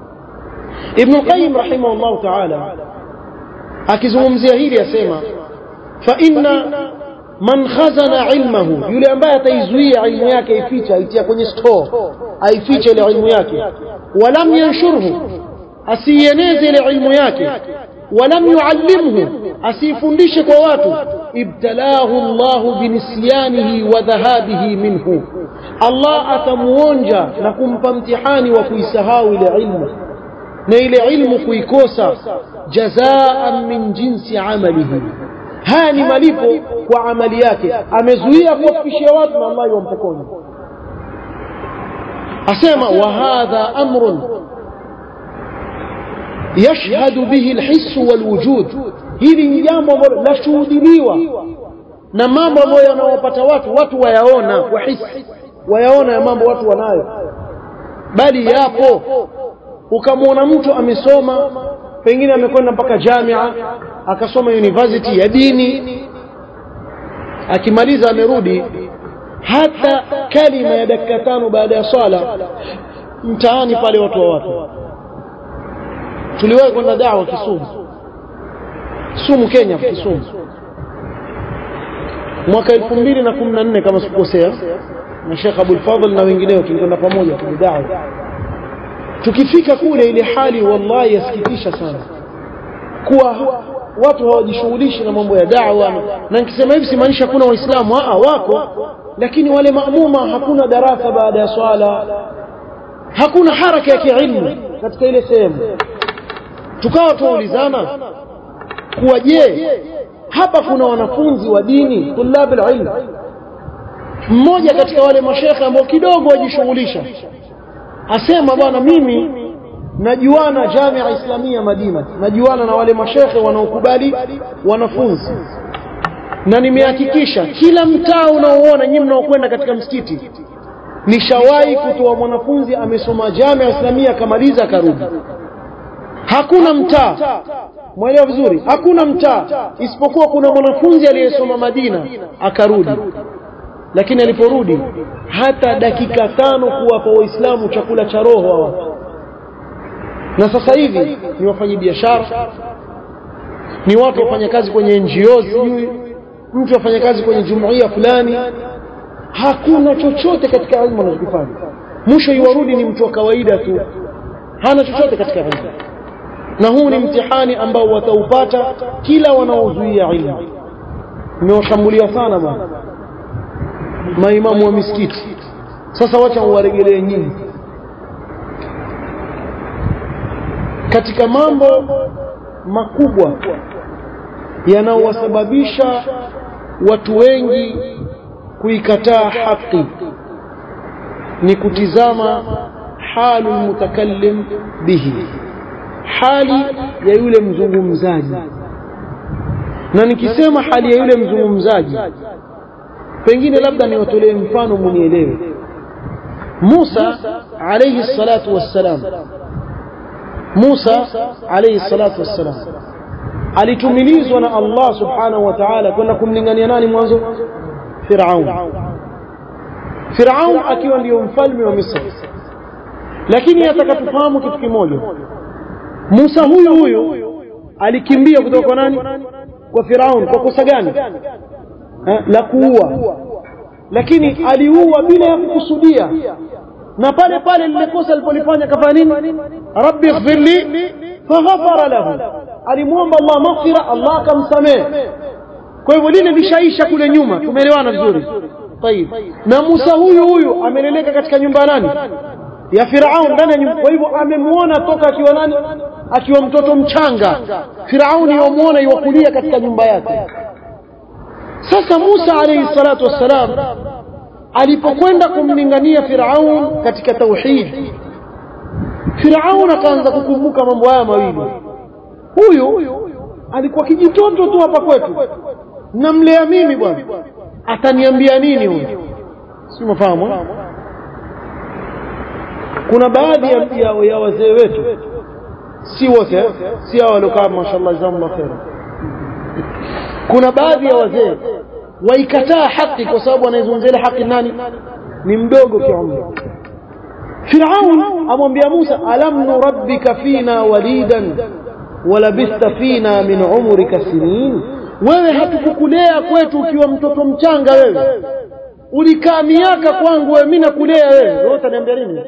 Ibn Qayyim rahimahullah ta'ala akizungumzia hili asema fa inna man khazana ilmahu yule ambaye ataizuia ilmu yake ificha aitia kwenye store aifiche ile ilmu yake walam yanshurhu asieneze ile ilmu yake walam yuallimhu asifundishe kwa watu ibtalahu Allah binisyanihi wa dhahabihi minhu Allah atamuonja na kumpa mtihani wa kuisahau ile ilmu na ile ilmu kuikosa jazaan min jinsi amalihi haya ni malipo kwa amali yake amezuia kuwafikishia watu na Allah yampokonya asema wa hadha amrun yashhadu bihi alhiss walwujud hili ni jambo ambalo lashuhudiliwa na mambo ambayo yanawapata watu watu wayaona wahisi wayaona ya mambo watu wanayo bali yapo ukamwona mtu amesoma pengine amekwenda mpaka jamia akasoma university ya dini akimaliza amerudi hata kalima ya dakika tano baada ya swala mtaani pale watu wa watu tuliwahi kwenda dawa Kisumu Kisumu Kenya Kisumu mwaka 2014 kama sikukosea na Sheikh Abdul Fadhl na wengineo tulikwenda pamoja kwenye dawa tukifika kule ile hali wallahi yasikitisha sana kuwa watu hawajishughulishi na mambo ya da'wa na nikisema hivi simaanisha hakuna waislamu a wako lakini wale maamuma hakuna darasa baada ya swala hakuna haraka ya kiilmu katika ile sehemu tukawa tuulizana kuwa je hapa kuna wanafunzi wa dini tulab ilm mmoja katika wale mashekhe ambao kidogo wajishughulisha asema bwana mimi najuana Jamia Islamia Madina najuana na wale mashekhe wanaokubali wanafunzi na nimehakikisha kila mtaa unaoona nyinyi mnaokwenda katika msikiti nishawahi kutoa mwanafunzi amesoma Jamia Islamia akamaliza akarudi hakuna mtaa mwelewa vizuri hakuna mtaa isipokuwa kuna mwanafunzi aliyesoma Madina akarudi lakini aliporudi hata dakika tano kuwapa waislamu chakula cha roho hawa na sasa hivi ni wafanyi biashara ni watu wafanya kazi kwenye NGO sijui mtu afanya kazi kwenye jumuiya fulani hakuna chochote katika elimu anachokifanya mwisho iwarudi ni mtu wa kawaida tu hana chochote katika elimu na huu ni mtihani ambao wataupata kila wanaozuia ilmu nimewashambulia sana bwana maimamu wa misikiti sasa wacha uwaregelee nyinyi katika mambo makubwa yanaowasababisha watu wengi kuikataa haki ni kutizama halu mutakallim bihi hali ya yule mzungumzaji na nikisema hali ya yule mzungumzaji pengine labda niwatolee mfano munielewe Musa alayhi salatu wassalam Musa alayhi salatu wassalam alitumilizwa na Allah subhanahu wa ta'ala kwenda kumlingania nani mwanzo Firaun Firaun akiwa ndiyo mfalme wa Misri lakini atakatufahamu kitu kimoja Musa huyu huyu alikimbia kutoka kwa nani kwa Firaun kwa kosa gani ha? la kuua lakini aliua bila ya kukusudia na pale pale lile kosa alipolifanya kafanya nini rabbi ighfirli faghfara lahu alimwomba Allah maghfira Allah akamsamehe kwa hivyo lile lishaisha kule nyuma tumeelewana vizuri طيب na Musa huyu huyu ameleleka katika nyumba nani ya Firaun ndani ya nyumba kwa hivyo amemwona toka akiwa nani akiwa mtoto mchanga Firauni yomuona iwakulia katika nyumba yake sasa Musa alayhi salatu wassalam alipokwenda kumlingania Firaun katika tauhid Firaun akaanza kukumbuka mambo haya mawili huyu alikuwa kijitoto tu hapa kwetu namlea mimi bwana ataniambia nini huyu si mafahamu kuna baadhi ya, ya, ya wazee wetu si wote si hao waliokaa mashallah jazakumullah khair kuna baadhi ya wazee waikataa haki kwa sababu anaizungumzia haki nani ni mdogo kiumri Firaun amwambia Musa alam nurabbika fina walidan walabista fina min umrika sinin wewe hatukukulea kwetu ukiwa mtoto mchanga wewe ulikaa miaka kwangu wewe mimi nakulea wewe wewe utaniambia nini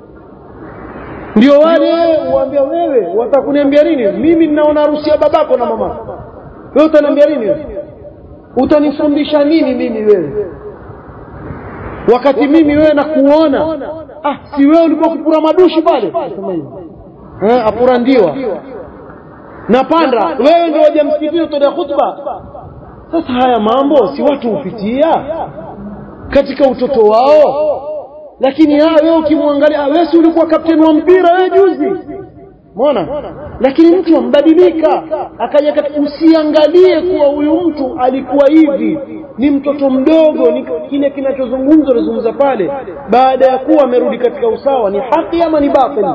ndio wale uambia wewe watakuniambia nini mimi ninaona harusi ya babako na mamako wewe utaniambia nini utanifundisha nini mimi wewe wakati mimi wewe nakuona ah si wewe ulikuwa kupura madushi pale eh apura ndiwa napanda wewe ndio waje msikitini utoa khutba sasa haya mambo si watu hupitia katika utoto wao lakini wewe ukimwangalia wewe si ulikuwa kapteni wa mpira wewe juzi Umeona? Lakini mtu ambadilika, akaja usiangalie kuwa huyu mtu alikuwa hivi, ni mtoto mdogo, ni kile kinachozungumzwa nazungumza pale, baada ya kuwa amerudi katika usawa, ni haki ama ni batili?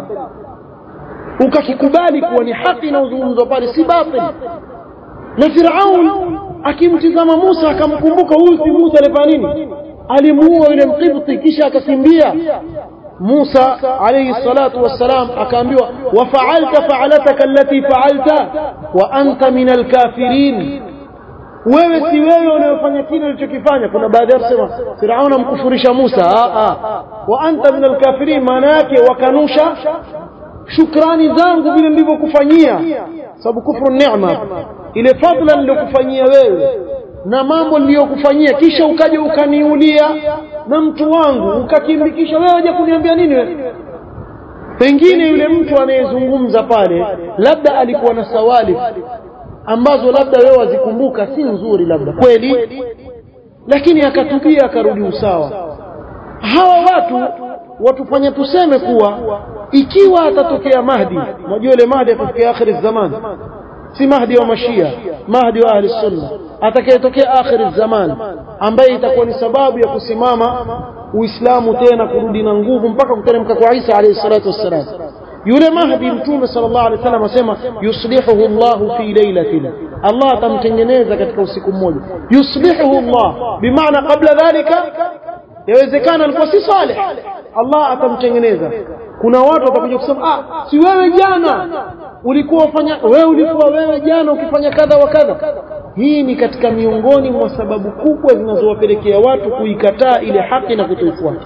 Ukakikubali kuwa ni haki inayozungumzwa pale, si batili. Na Firaun akimtizama Musa akamkumbuka huyu si Musa alifanya nini? Alimuua yule Mkibti kisha akakimbia Musa alayhi salatu wassalam akaambiwa wafaalta faalataka allati faalta wa anta min alkafirin wewe si wewe unayofanya kile ulichokifanya kuna baadhi wasema Firauna mkufurisha Musa a a wa anta min alkafirin maana yake wakanusha shukrani zangu vile nilivyokufanyia sababu kufru neema ile fadla niliyokufanyia wewe na mambo niliyokufanyia kisha ukaja ukaniulia na mtu wangu ukakimbikisha wewe waje kuniambia nini wewe pengine yule mtu anayezungumza pale labda alikuwa na sawali ambazo labda wewe wazikumbuka si nzuri labda kweli lakini akatubia akarudi usawa hawa watu watufanya tuseme kuwa ikiwa atatokea Mahdi unajua ile Mahdi atatokea akhir zaman si Mahdi wa Mashia Mahdi wa ahli sunna atakayetokea akhir zaman ambaye itakuwa ni sababu ya kusimama Uislamu tena kurudi na nguvu mpaka kuteremka kwa Isa alayhi salatu wassalam yule mahdi mtume sallallahu alaihi wasallam asema yuslihuhu Allah fi lailatin Allah atamtengeneza katika usiku mmoja yuslihuhu Allah bimaana kabla dhalika yawezekana alikuwa si salih Allah atamtengeneza kuna watu watakuja kusema ah si wewe jana ulikuwa ufanya wewe ulikuwa wewe jana ukifanya kadha wa kadha hii ni katika miongoni mwa sababu kubwa zinazowapelekea watu kuikataa ile haki na kutoifuata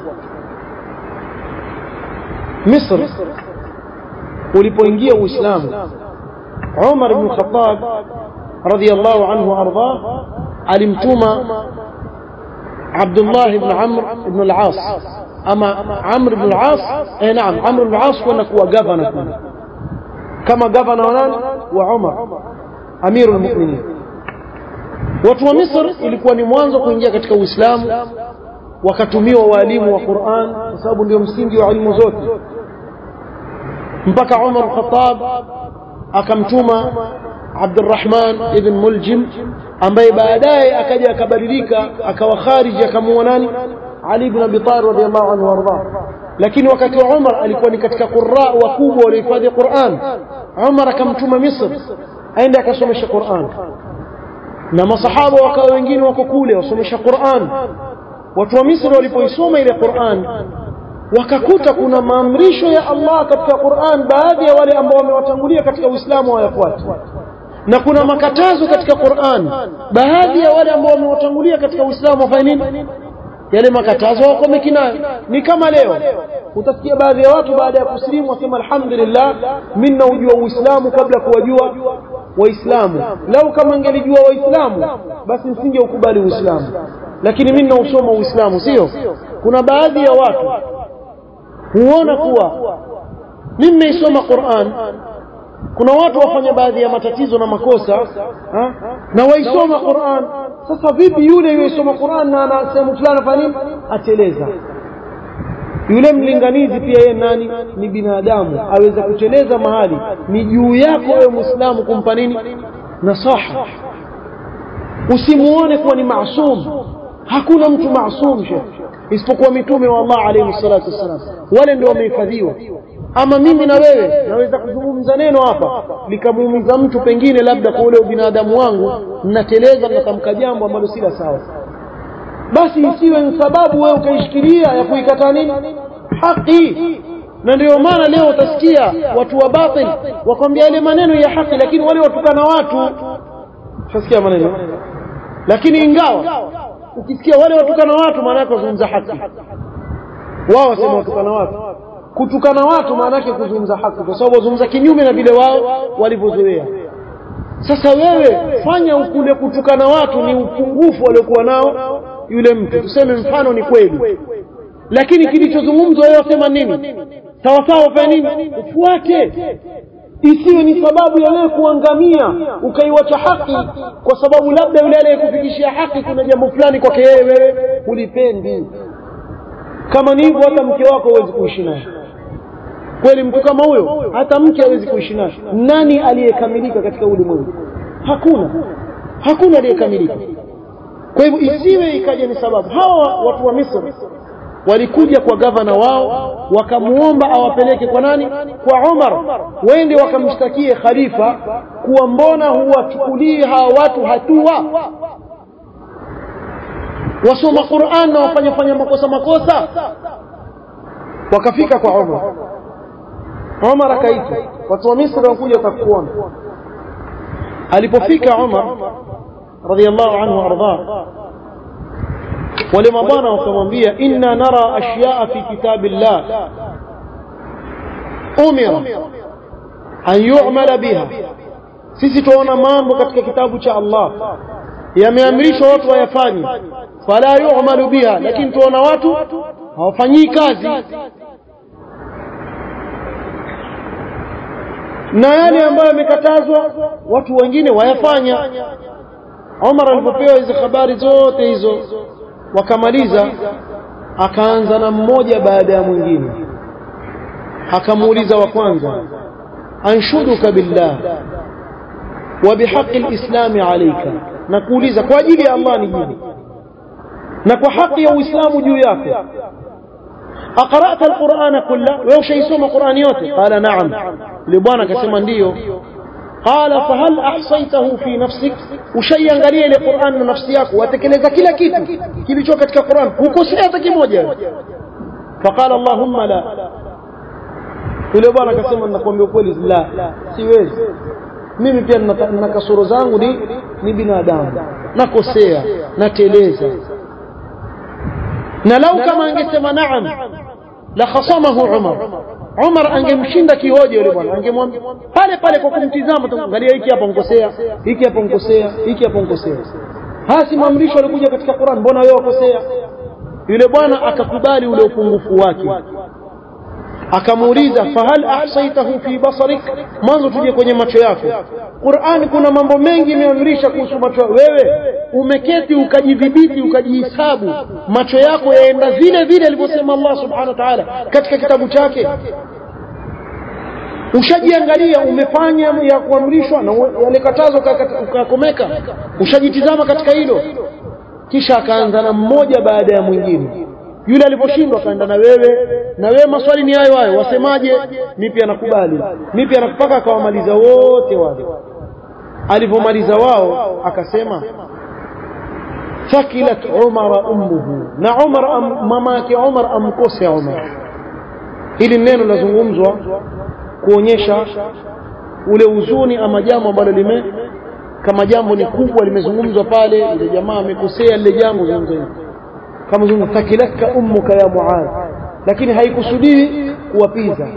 Misri ulipoingia Uislamu Umar ibn Khattab radhiyallahu anhu arda alimtuma Abdullah ibn Amr ibn al-As ama Amr ibn al-As eh naam Amr ibn al-As kwenda kuwa governor kule kama governor wa nani wa Umar amirul mu'minin watu wa Misri ilikuwa ni mwanzo kuingia katika Uislamu wakatumiwa walimu wa Qur'an kwa sababu ndio msingi wa elimu zote mpaka Umar Khattab akamtuma Abdurrahman ibn Muljim ambaye baadaye akaja akabadilika akawa khariji akamuua nani Ali ibn Abi Talib radiyallahu anhu warda lakini wakati wa Umar alikuwa ni katika qurra wakubwa waliohifadhi Qur'an Umar akamtuma Misri aende akasomesha Qur'an na masahaba wakawa wengine wako kule wasomesha Qur'an watu wa Misri walipoisoma ile Qur'an wakakuta kuna maamrisho ya Allah katika Qur'an baadhi ya wale ambao wamewatangulia katika Uislamu hawayafuati na kuna makatazo katika Qur'an baadhi ya wale ambao wamewatangulia katika Uislamu wafanye nini yale makatazo wakomeki nayo ni kama leo utasikia baadhi ya watu baada ya kusilimu wasema alhamdulillah mimi naujua Uislamu kabla kuwajua waislamu lau kama ngelijua waislamu basi nisingeukubali Uislamu lakini mimi nausoma Uislamu sio kuna baadhi ya watu huona kuwa mimi nimeisoma Qur'an kuna watu wafanya baadhi ya matatizo na makosa ha? na waisoma Qur'an sasa vipi yule yuyesoma Qur'an na ana sehemu fulani afanya nini ateleza yule mlinganizi pia yeye nani ni binadamu aweza kuteleza mahali ni juu yako wewe muislamu kumpa nini nasaha usimuone kuwa ni maasum hakuna mtu maasum shekh isipokuwa mitume wa Allah alayhi salatu wassalam wale ndio wamehifadhiwa ama mimi na wewe naweza kuzungumza neno hapa likamuumiza mtu pengine labda kwa ule ubinadamu wangu nateleza natamka jambo ambalo si la sawa basi isiwe ni sababu wewe ukaishikilia ya kuikataa nini haki na ndio maana leo utasikia watu wa batil wakwambia yale maneno ya haki lakini wale watukana watu utasikia maneno lakini ingawa ukisikia wale watukana watu maana yake wazungumza haki wao wasema watukana watu kutukana watu maana yake kuzungumza haki kwa sababu wazungumza kinyume na vile wao walivyozoea sasa wewe fanya ukule kutukana watu ni upungufu waliokuwa nao yule mtu tuseme mfano ni kweli lakini kilichozungumzwa wewe wasema nini sawa sawa fanya nini ufuate isiwe ni sababu ya wewe kuangamia ukaiwacha haki kwa sababu labda yule aliyekufikishia haki kuna jambo fulani kwake yeye wewe hulipendi kama ni hivyo hata mke wako huwezi kuishi naye kweli mtu kama huyo hata mke hawezi kuishi naye nani aliyekamilika katika ulimwengu hakuna hakuna aliyekamilika kwa hivyo isiwe ikaja ni sababu hawa watu wa Misri walikuja kwa gavana wao wakamuomba awapeleke kwa nani kwa Umar wende wakamshtakie khalifa kuwa mbona huwachukulii hawa watu hatua wasoma Qur'an na wafanya fanya makosa makosa wakafika kwa Umar Umar akaita watu wa Misri wanakuja wakakuona alipofika Umar radhiallahu anhu arda wale mabwana wakamwambia inna nara ashyaa fi kitabillah umira an yu'mala biha sisi tuona mambo katika kitabu cha Allah yameamrishwa watu wayafanye fala yu'malu biha lakini tuona watu hawafanyii kazi na yale ambayo yamekatazwa watu wengine wayafanya Umar alipopewa hizo habari zote hizo wakamaliza akaanza na mmoja baada ya mwingine akamuuliza wa kwanza anshuduka billah wa bihaqi alislami alayka na kuuliza kwa ajili ya Allah ni jibu na kwa haki ya Uislamu juu yako aqra'ta alqur'ana kulla wewe ushaisoma qur'ani yote qala na'am yule bwana akasema ndiyo qala fahal ahsaytahu fi nafsik ushaiangalia ile qur'an na nafsi yako watekeleza kila kitu kilicho katika qur'an hukosea hata kimoja faqala allahumma la yule bwana akasema nakwambia ukweli la siwezi mimi pia nina kasoro zangu ni ni binadamu nakosea nateleza na lau kama angesema naam la khasamahu umar umar angemshinda kihoja yule bwana angemwambia pale pale kwa kumtizama angalia hiki hapa nkosea hiki hapa nkosea hiki hapa nkosea hasi maamrisho alikuja katika Qur'an mbona wewe wakosea yule bwana akakubali ule upungufu wake akamuuliza fahal ahsaitahu fi basarik mwanzo tuje kwenye macho yako Qur'an kuna mambo mengi imeamrisha kuhusu macho wewe umeketi ukajidhibiti ukajihisabu macho yako yaenda vile vile alivyosema Allah subhanahu wa ta'ala katika kitabu chake ushajiangalia umefanya ya kuamrishwa na yale katazo ukakomeka ushajitizama katika hilo kisha akaanza na mmoja baada ya mwingine yule aliposhindwa akaenda na wewe na wewe maswali ni hayo hayo wasemaje mimi pia nakubali mimi pia nakupaka akawamaliza wote wale alivyomaliza wao akasema fakilat umar ummuhu na umar mama yake umar amkose umar hili neno lazungumzwa kuonyesha ule huzuni ama jambo ambalo lime kama jambo ni kubwa limezungumzwa pale ile jamaa amekosea lile jambo zungumza kama zungumza takilatka ummuka ya muadh lakini haikusudiwi kuwapiza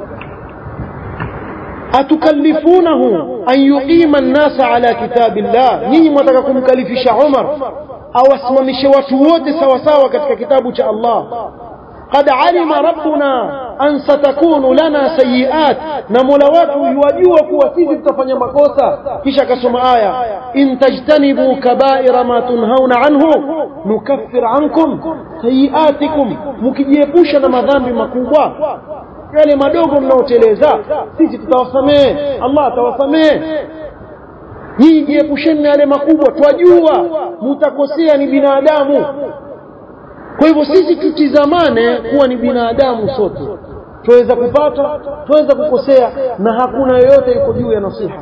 atukallifunahu an yuqima an-nasa ala kitabillah nyinyi mwataka kumkalifisha Umar awasimamishe watu wote sawa sawa katika kitabu cha Allah قد علم ربنا أن ستكون لنا سيئات نمولا watu yajua kuwa sisi tutafanya makosa kisha akasoma aya in tajtanibu kaba'ira ma tunhauna anhu nukaffir ankum sayiatikum mkijiepusha na madhambi makubwa yale madogo mnaoteleza sisi tutawasamehe Allah atawasamehe nyinyi jiepusheni na yale makubwa twajua mtakosea ni binadamu kwa hivyo sisi tutizamane kuwa ni binadamu sote tuweza kupata tuweza kukosea na hakuna yoyote yuko juu ya nasiha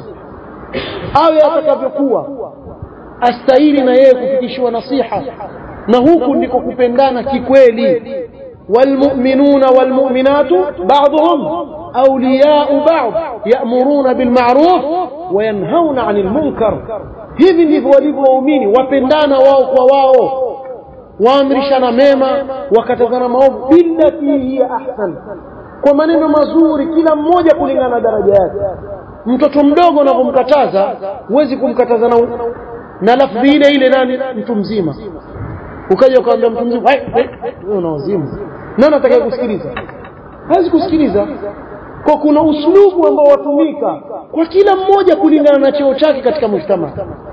awe atakavyokuwa astahili na yeye kufikishiwa nasiha na huku ndiko kupendana kikweli والمؤمنون والمؤمنات بعضهم أولياء بعض يأمرون بالمعروف وينهون عن المنكر hivi ndivyo walivyo waumini wapendana wao kwa wao waamrishana mema wakatazana maovu billati hiya ahsan kwa maneno mazuri kila mmoja kulingana na daraja yake mtoto mdogo unapomkataza huwezi kumkataza na, na lafdhi ile ile nani mtu mzima ukaja ukamwambia mtu mzima wewe una wazimu nani atakaye kusikiliza hawezi kusikiliza kwa kuna uslubu ambao watumika kwa kila mmoja kulingana na cheo chake katika mujtama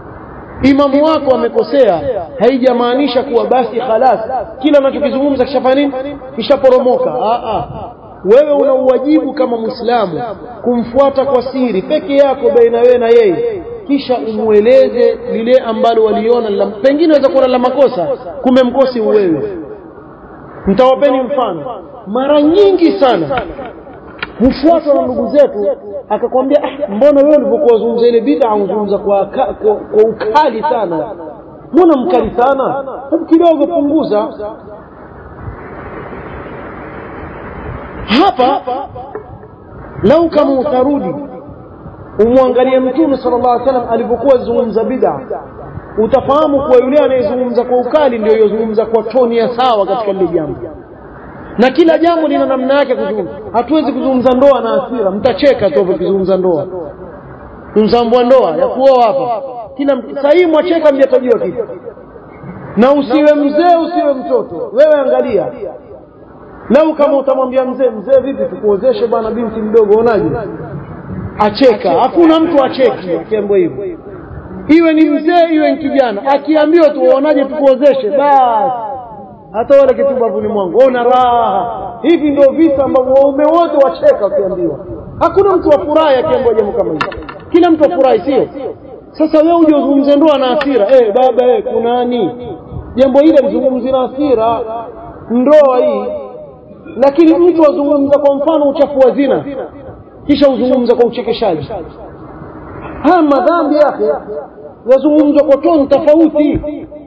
imamu wako amekosea haijamaanisha kuwa basi khalas kila anachokizungumza kishafanya nini kishaporomoka wewe una uwajibu kama muislamu kumfuata kwa siri peke yako baina wewe na yeye kisha umweleze lile ambalo waliona la pengine waweza kuona la makosa kumbe mkosi wewe mtawapeni mfano mara nyingi sana hufuatwa na ndugu zetu akakwambia ah, mbona wewe ulivyokuwa wazungumza ile bid'a unazungumza kwa, kwa, kwa ukali sana mbona mkali sana hebu kidogo punguza hapa lau kama utarudi umwangalie mtume sallallahu alaihi wasallam alivyokuwa zungumza bid'a utafahamu kuwa yule anayezungumza kwa ukali ndio yozungumza kwa toni ya sawa katika lile jambo na kila jambo lina namna yake kuzungumza hatuwezi kuzungumza ndoa na hasira mtacheka tu ukizungumza ndoa mzambua ndoa ya kuoa hapa kila sahii mwacheka mjatajiwa kitu na usiwe mzee usiwe mtoto wewe angalia lau kama utamwambia mzee mzee vipi tukuozeshe bwana binti mdogo onaje acheka hakuna mtu acheki akiambiwa hivyo iwe ni mzee iwe ni kijana akiambiwa tu uonaje tukuozeshe basi hata wale kitubavuni mwangu ona raha hivi ndio visa ambavyo waume wote wacheka wakiambiwa hakuna mtu afurahi akiambiwa jambo kama hili kila mtu afurahi sio sasa wewe uje uzungumze ndoa na hasira eh baba eh kunani jambo hili lizungumzi na hasira ndoa hii lakini mtu azungumza kwa mfano uchafu wa zina kisha uzungumza kwa uchekeshaji haya madhambi yake yazungumzwa kwa toni tofauti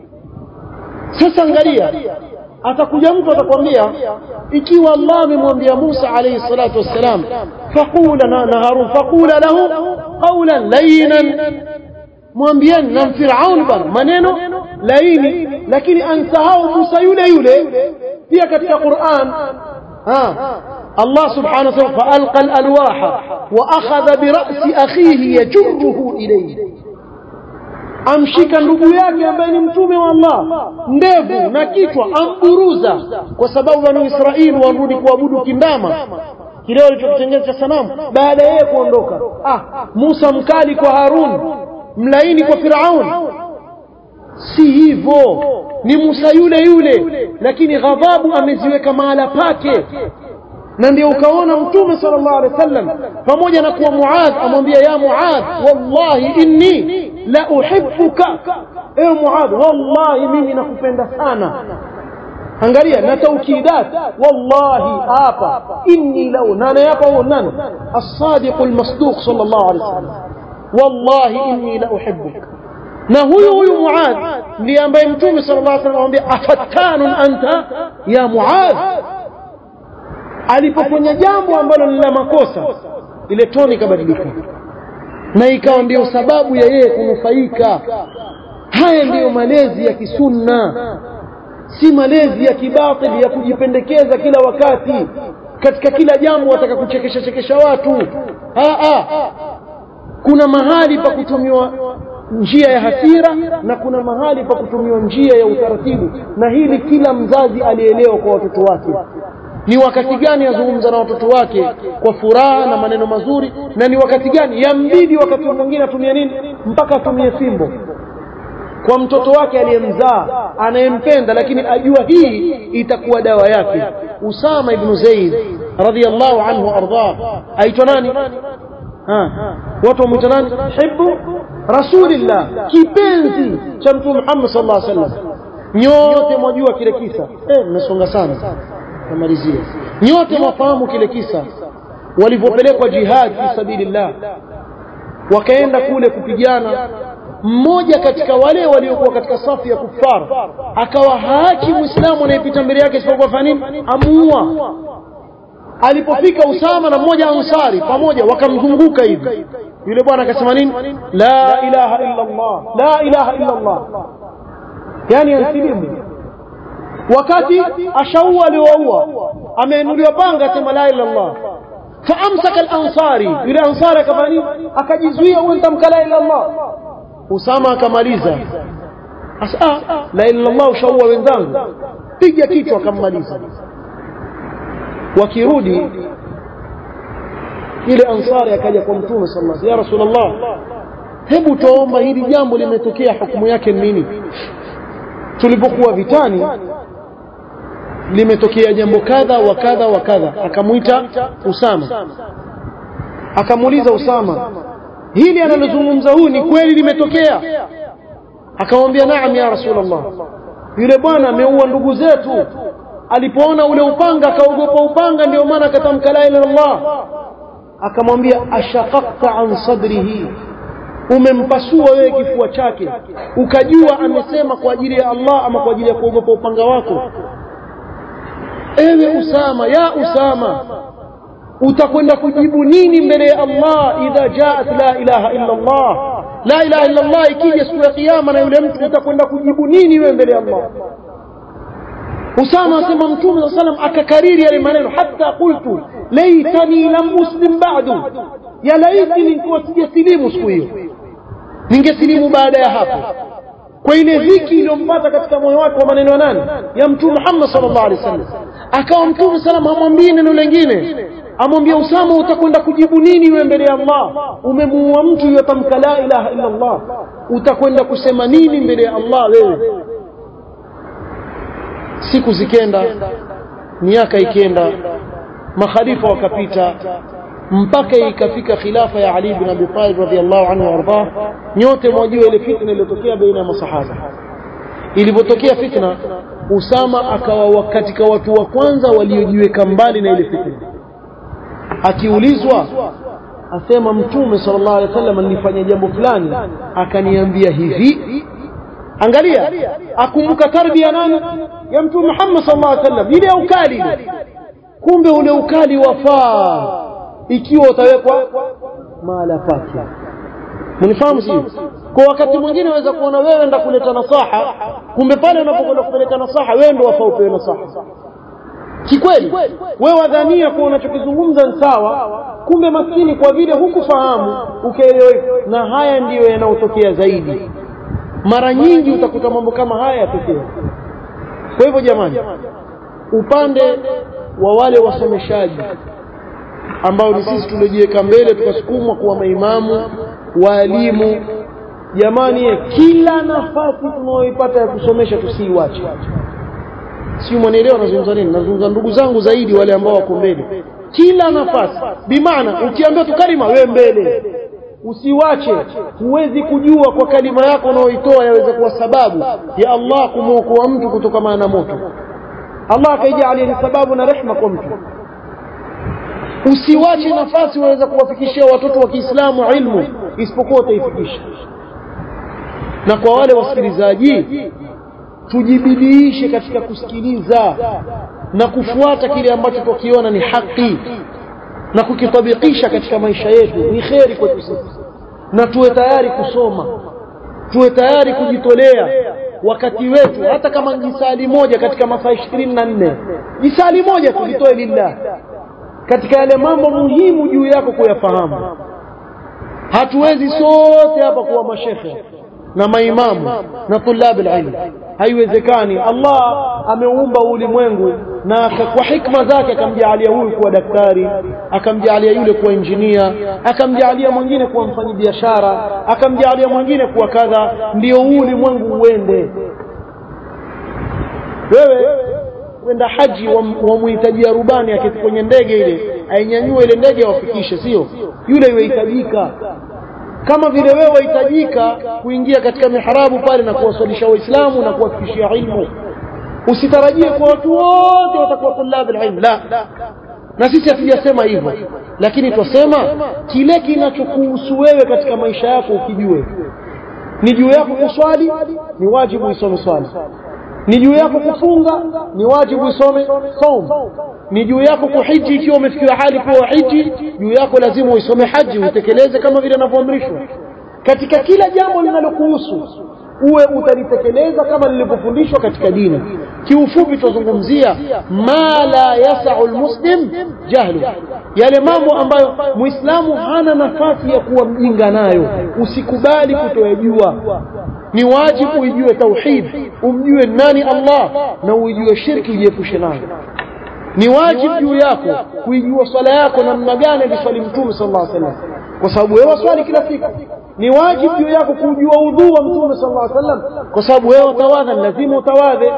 sasa angalia atakuja mtu atakwambia ikiwa Allah amemwambia Musa alayhi salatu wassalam faqula na, na Harun faqula lahu qawlan layyinan mwambieni na Firaun bana maneno laini lakini ansahau Musa yule yule pia katika Qur'an ha Allah subhanahu wa ta'ala fa'alqa al-alwaha wa akhadha bi ra'si akhihi yajruhu ilayhi amshika ndugu yake ambaye ni mtume wa Allah ndevu na kichwa amburuza kwa sababu banu Israeli warudi kuabudu kindama kile walichokitengeneza cha sanamu baada ya yeye kuondoka ah Musa mkali kwa Harun mlaini kwa Firaun si hivyo ni Musa yule yule lakini ghadhabu ameziweka mahala pake na ndio ukaona mtume sallallahu alaihi wasallam pamoja na kuwa Muadh amwambia ya Muadh wallahi inni la uhibbuka ewe Muadh wallahi mimi nakupenda sana angalia na taukidat wallahi hapa inni la nani hapa huo nani as-sadiq al-masduq sallallahu alaihi wasallam wallahi inni la uhibbuka na huyu huyu Muadh ndiye ambaye mtume sallallahu alaihi wasallam amwambia afattanun anta ya Muadh alipofanya jambo ambalo ni la makosa ile toni ikabadilika na ikawa ndio sababu ya yeye kunufaika haya ndiyo malezi ya kisunna si malezi ya kibatili ya kujipendekeza kila wakati katika kila jambo wataka kuchekesha chekesha watu ha, ha. kuna mahali pa kutumiwa njia ya hasira na kuna mahali pa kutumiwa njia ya utaratibu na hili kila mzazi alielewa kwa watoto wake ni wakati gani azungumza na watoto wake kwa furaha na maneno mazuri na ni wakati gani yambidi wakati mwingine atumie nini mpaka atumie fimbo kwa mtoto wake aliyemzaa anayempenda lakini ajua hii itakuwa dawa yake Usama ibn Zaid radhiyallahu anhu arda aitwa nani ha watu wamuita nani hibbu rasulillah kipenzi cha mtume Muhammad sallallahu alaihi wasallam nyote mwajua kile kisa eh mmesonga sana namalizia nyote mwafahamu kile kisa walivyopelekwa jihad fi sabilillah wakaenda kule kupigana mmoja katika wale waliokuwa katika safu ya kufar akawa haachi muislamu anayepita mbele yake isipokuwa fanya nini amuua alipofika Usama na mmoja ansari pamoja wakamzunguka hivi yule bwana akasema nini la ilaha illa Allah la ilaha illa Allah yani alisilimu wakati ashaua aliowaua ameinuliwa panga sema la ilaha illallah faamsaka al-ansari yule ansari akafanya nini akajizuia huyo nitamka la ilaha illallah Usama akamaliza asa la ilaha illallah ushaua wenzangu piga kichwa akammaliza wakirudi ile ansari akaja kwa mtume sallallahu alaihi wasallam ya rasulullah hebu tuomba hili jambo limetokea hukumu yake nini tulipokuwa vitani limetokea jambo kadha wa kadha wa kadha akamwita Usama akamuuliza Usama hili analozungumza huu ni kweli limetokea akamwambia naam ya rasulullah yule bwana ameua ndugu zetu alipoona ule upanga akaogopa upanga ndio maana akatamka la ilaha illallah akamwambia ashaqaqta an sadrihi umempasua wewe kifua chake ukajua amesema kwa ajili ya Allah ama kwa ajili ya kuogopa upanga wako ewe Usama ya Usama utakwenda kujibu nini mbele ya Allah idha jaat la ilaha illa Allah la ilaha illa Allah ikija siku ya kiyama na yule mtu utakwenda kujibu nini wewe mbele ya Allah Usama asema Mtume صلى الله akakariri yale maneno hata qultu laitani lam muslim ba'du ya laiti nilikuwa sijasilimu siku hiyo ningesilimu baada ya hapo kwa ile dhiki iliyompata katika moyo wake wa maneno ya nani ya mtume Muhammad sallallahu alaihi wasallam akawa mtume sallam hamwambii neno lingine amwambia Usama utakwenda kujibu nini wewe mbele ya Allah umemuua mtu yotamka la ilaha illa Allah utakwenda kusema nini mbele ya Allah wewe siku zikenda miaka ikenda makhalifa wakapita mpaka ikafika khilafa ya Ali bin Abi Talib radhiyallahu anhu warda nyote mwajua ile fitna iliyotokea baina ya masahaba ilipotokea fitna Usama akawa katika watu wa kwanza waliojiweka mbali na ile fitna akiulizwa asema mtume sallallahu alaihi wasallam nilifanya jambo fulani akaniambia hivi angalia akumbuka tarbia nani ya mtume Muhammad sallallahu alaihi wasallam ile ukali ile kumbe ule ukali wafaa ikiwa utawekwa mahala pake mnifahamu si kwa wakati mwingine waweza kuona wewe enda kuleta nasaha kumbe pale unapokwenda kupeleka nasaha wewe ndio wafaa upewe nasaha kikweli wewe wadhania kuwa unachokizungumza ni sawa kumbe maskini kwa vile hukufahamu ukaelewa na haya ndiyo yanayotokea zaidi mara nyingi utakuta mambo kama haya yatokea kwa hivyo jamani upande wa wale wasomeshaji ambao ni sisi tuliojiweka mbele tukasukumwa kuwa maimamu waalimu jamani kila nafasi tunayoipata ya kusomesha tusiiwache sio mwanaelewa nazungumza nini nazungumza ndugu zangu zaidi wale ambao wako mbele kila nafasi bimaana ukiambiwa tu kalima wewe mbele usiwache huwezi kujua kwa kalima yako unaoitoa yaweza kuwa sababu ya Allah kumwokoa mtu kutokana na moto Allah akaijalia ni sababu na rehma kwa mtu usiwache nafasi waweza kuwafikishia watoto wa Kiislamu ilmu isipokuwa utaifikisha na kwa wale wasikilizaji tujibidiishe katika kusikiliza na kufuata kile ambacho tukiona ni haki na kukitabikisha katika maisha yetu ni kheri kwetu sisi na tuwe tayari kusoma tuwe tayari kujitolea wakati wetu hata kama jisali moja katika masaa ishirini na nne jisali moja tujitoe lillah katika yale mambo muhimu juu yako kuyafahamu hatuwezi sote hapa kuwa mashekhe na maimamu na tulabu ilmu haiwezekani Allah ameumba ulimwengu na kwa hikma zake akamjalia huyu kuwa daktari akamjalia yule kuwa injinia akamjalia mwingine kuwa mfanyabiashara akamjalia mwingine kuwa kadha ndio ulimwengu uende wewe kwenda haji wamhitajia rubani aketi kwenye ndege ile ainyanyue ile ndege awafikishe sio yule yuhitajika kama vile wewe wahitajika kuingia katika miharabu pale na kuwaswalisha waislamu na kuwafikishia ilmu usitarajie kwa watu wote watakuwa tulabu ilmu la na sisi hatujasema hivyo lakini twasema kile kinachokuhusu wewe katika maisha yako ukijue ni juu yako kuswali ni wajibu isome swali ni juu yako kufunga ni wajibu isome saum ni juu yako kuhiji ikiwa umefikiwa hali kuwa hiji juu yako lazima uisome haji utekeleze kama vile anavyoamrishwa katika kila jambo linalokuhusu uwe utalitekeleza kama lilivyofundishwa katika dini kiufupi tuzungumzia ma la yasau lmuslim jahlu yale mambo ambayo muislamu hana nafasi ya kuwa mjinga nayo usikubali kutoyajua ni wajibu uijue tauhid umjue nani Allah na uijue shirki ujiepushe nayo ni wajibu juu yako kuijua swala yako namna gani aliswali mtume sallallahu alaihi wasallam kwa sababu wewe waswali kila siku ni wajibu juu yako kujua udhu wa mtume sallallahu alaihi wasallam kwa sababu wewe utawadha lazima utawadhe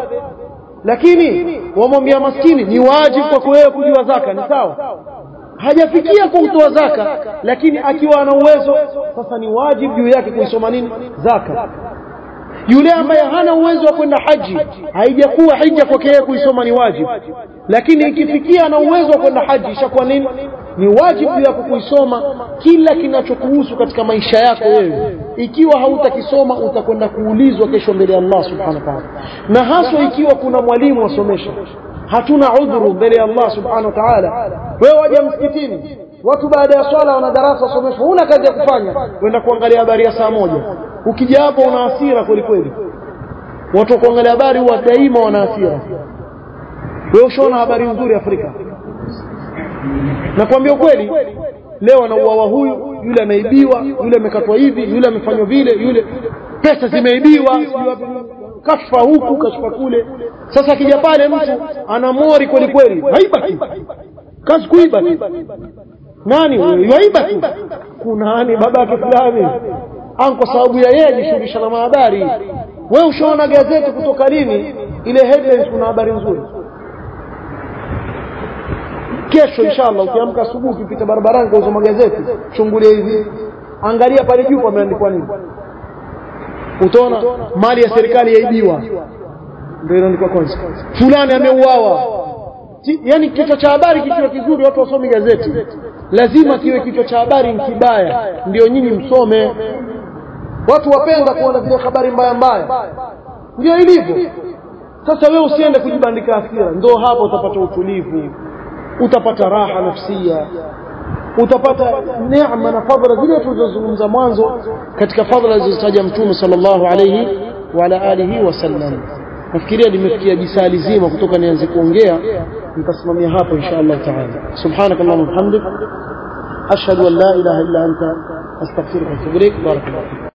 lakini wamwambia maskini ni wajibu kwako wewe kujua zaka ni sawa hajafikia kutoa zaka lakini akiwa ana uwezo sasa ni wajibu juu yake kuisoma nini zaka yule ambaye hana uwezo wa kwenda haji haijakuwa hija kwake yeye kuisoma ni wajibu lakini ikifikia na uwezo wa kwenda haji ishakuwa nini ni wajibu yako kuisoma kila kinachokuhusu katika maisha yako wewe ikiwa hautakisoma utakwenda kuulizwa kesho mbele ya Allah subhanahu wa ta'ala na haswa ikiwa kuna mwalimu wasomesha hatuna udhuru mbele ya Allah subhanahu wa ta'ala wewe waje msikitini watu baada ya swala wana darasa wasomeshwa huna kazi ya kufanya kwenda kuangalia habari ya saa moja ukija hapo una hasira kweli kweli watu wa kuangalia habari huwa daima wana hasira wewe ushaona habari nzuri Afrika nakwambia ukweli leo anauawa huyu yule ameibiwa yule amekatwa hivi yule amefanywa vile yule pesa zimeibiwa kashfa huku kashfa kule sasa akija pale mtu ana mori kweli kweli haiba tu kazi kuiba tu nani yaiba tu kunani baba yake fulani an kwa sababu ya yeye ajishughulisha na mahabari wewe ushaona gazeti kutoka lini ile headlines kuna habari nzuri kesho inshallah ukiamka asubuhi ukipita barabarani kwa usoma gazeti chungulia hivi angalia pale juu pameandikwa nini utaona mali ya serikali yaibiwa ndio inaandikwa kwanza fulani ameuawa yani kichwa cha habari kikiwa kizuri watu wasome gazeti lazima kiwe kichwa cha habari kibaya ndio nyinyi msome watu wapenda kuona zile habari mbaya mbaya ndio ilivyo sasa wewe usiende kujibandika hasira ndio hapo utapata utulivu utapata raha nafsia utapata neema na fadhila zile tulizozungumza mwanzo katika fadhila zilizotaja mtume sallallahu alayhi wa ala alihi wasallam nafikiria limefikia jisali zima kutoka nianze kuongea nitasimamia hapo insha Allah taala subhanakallahumma hamdik ashhadu an la ilaha illa anta astaghfiruka wa atubu ilaik barakallahu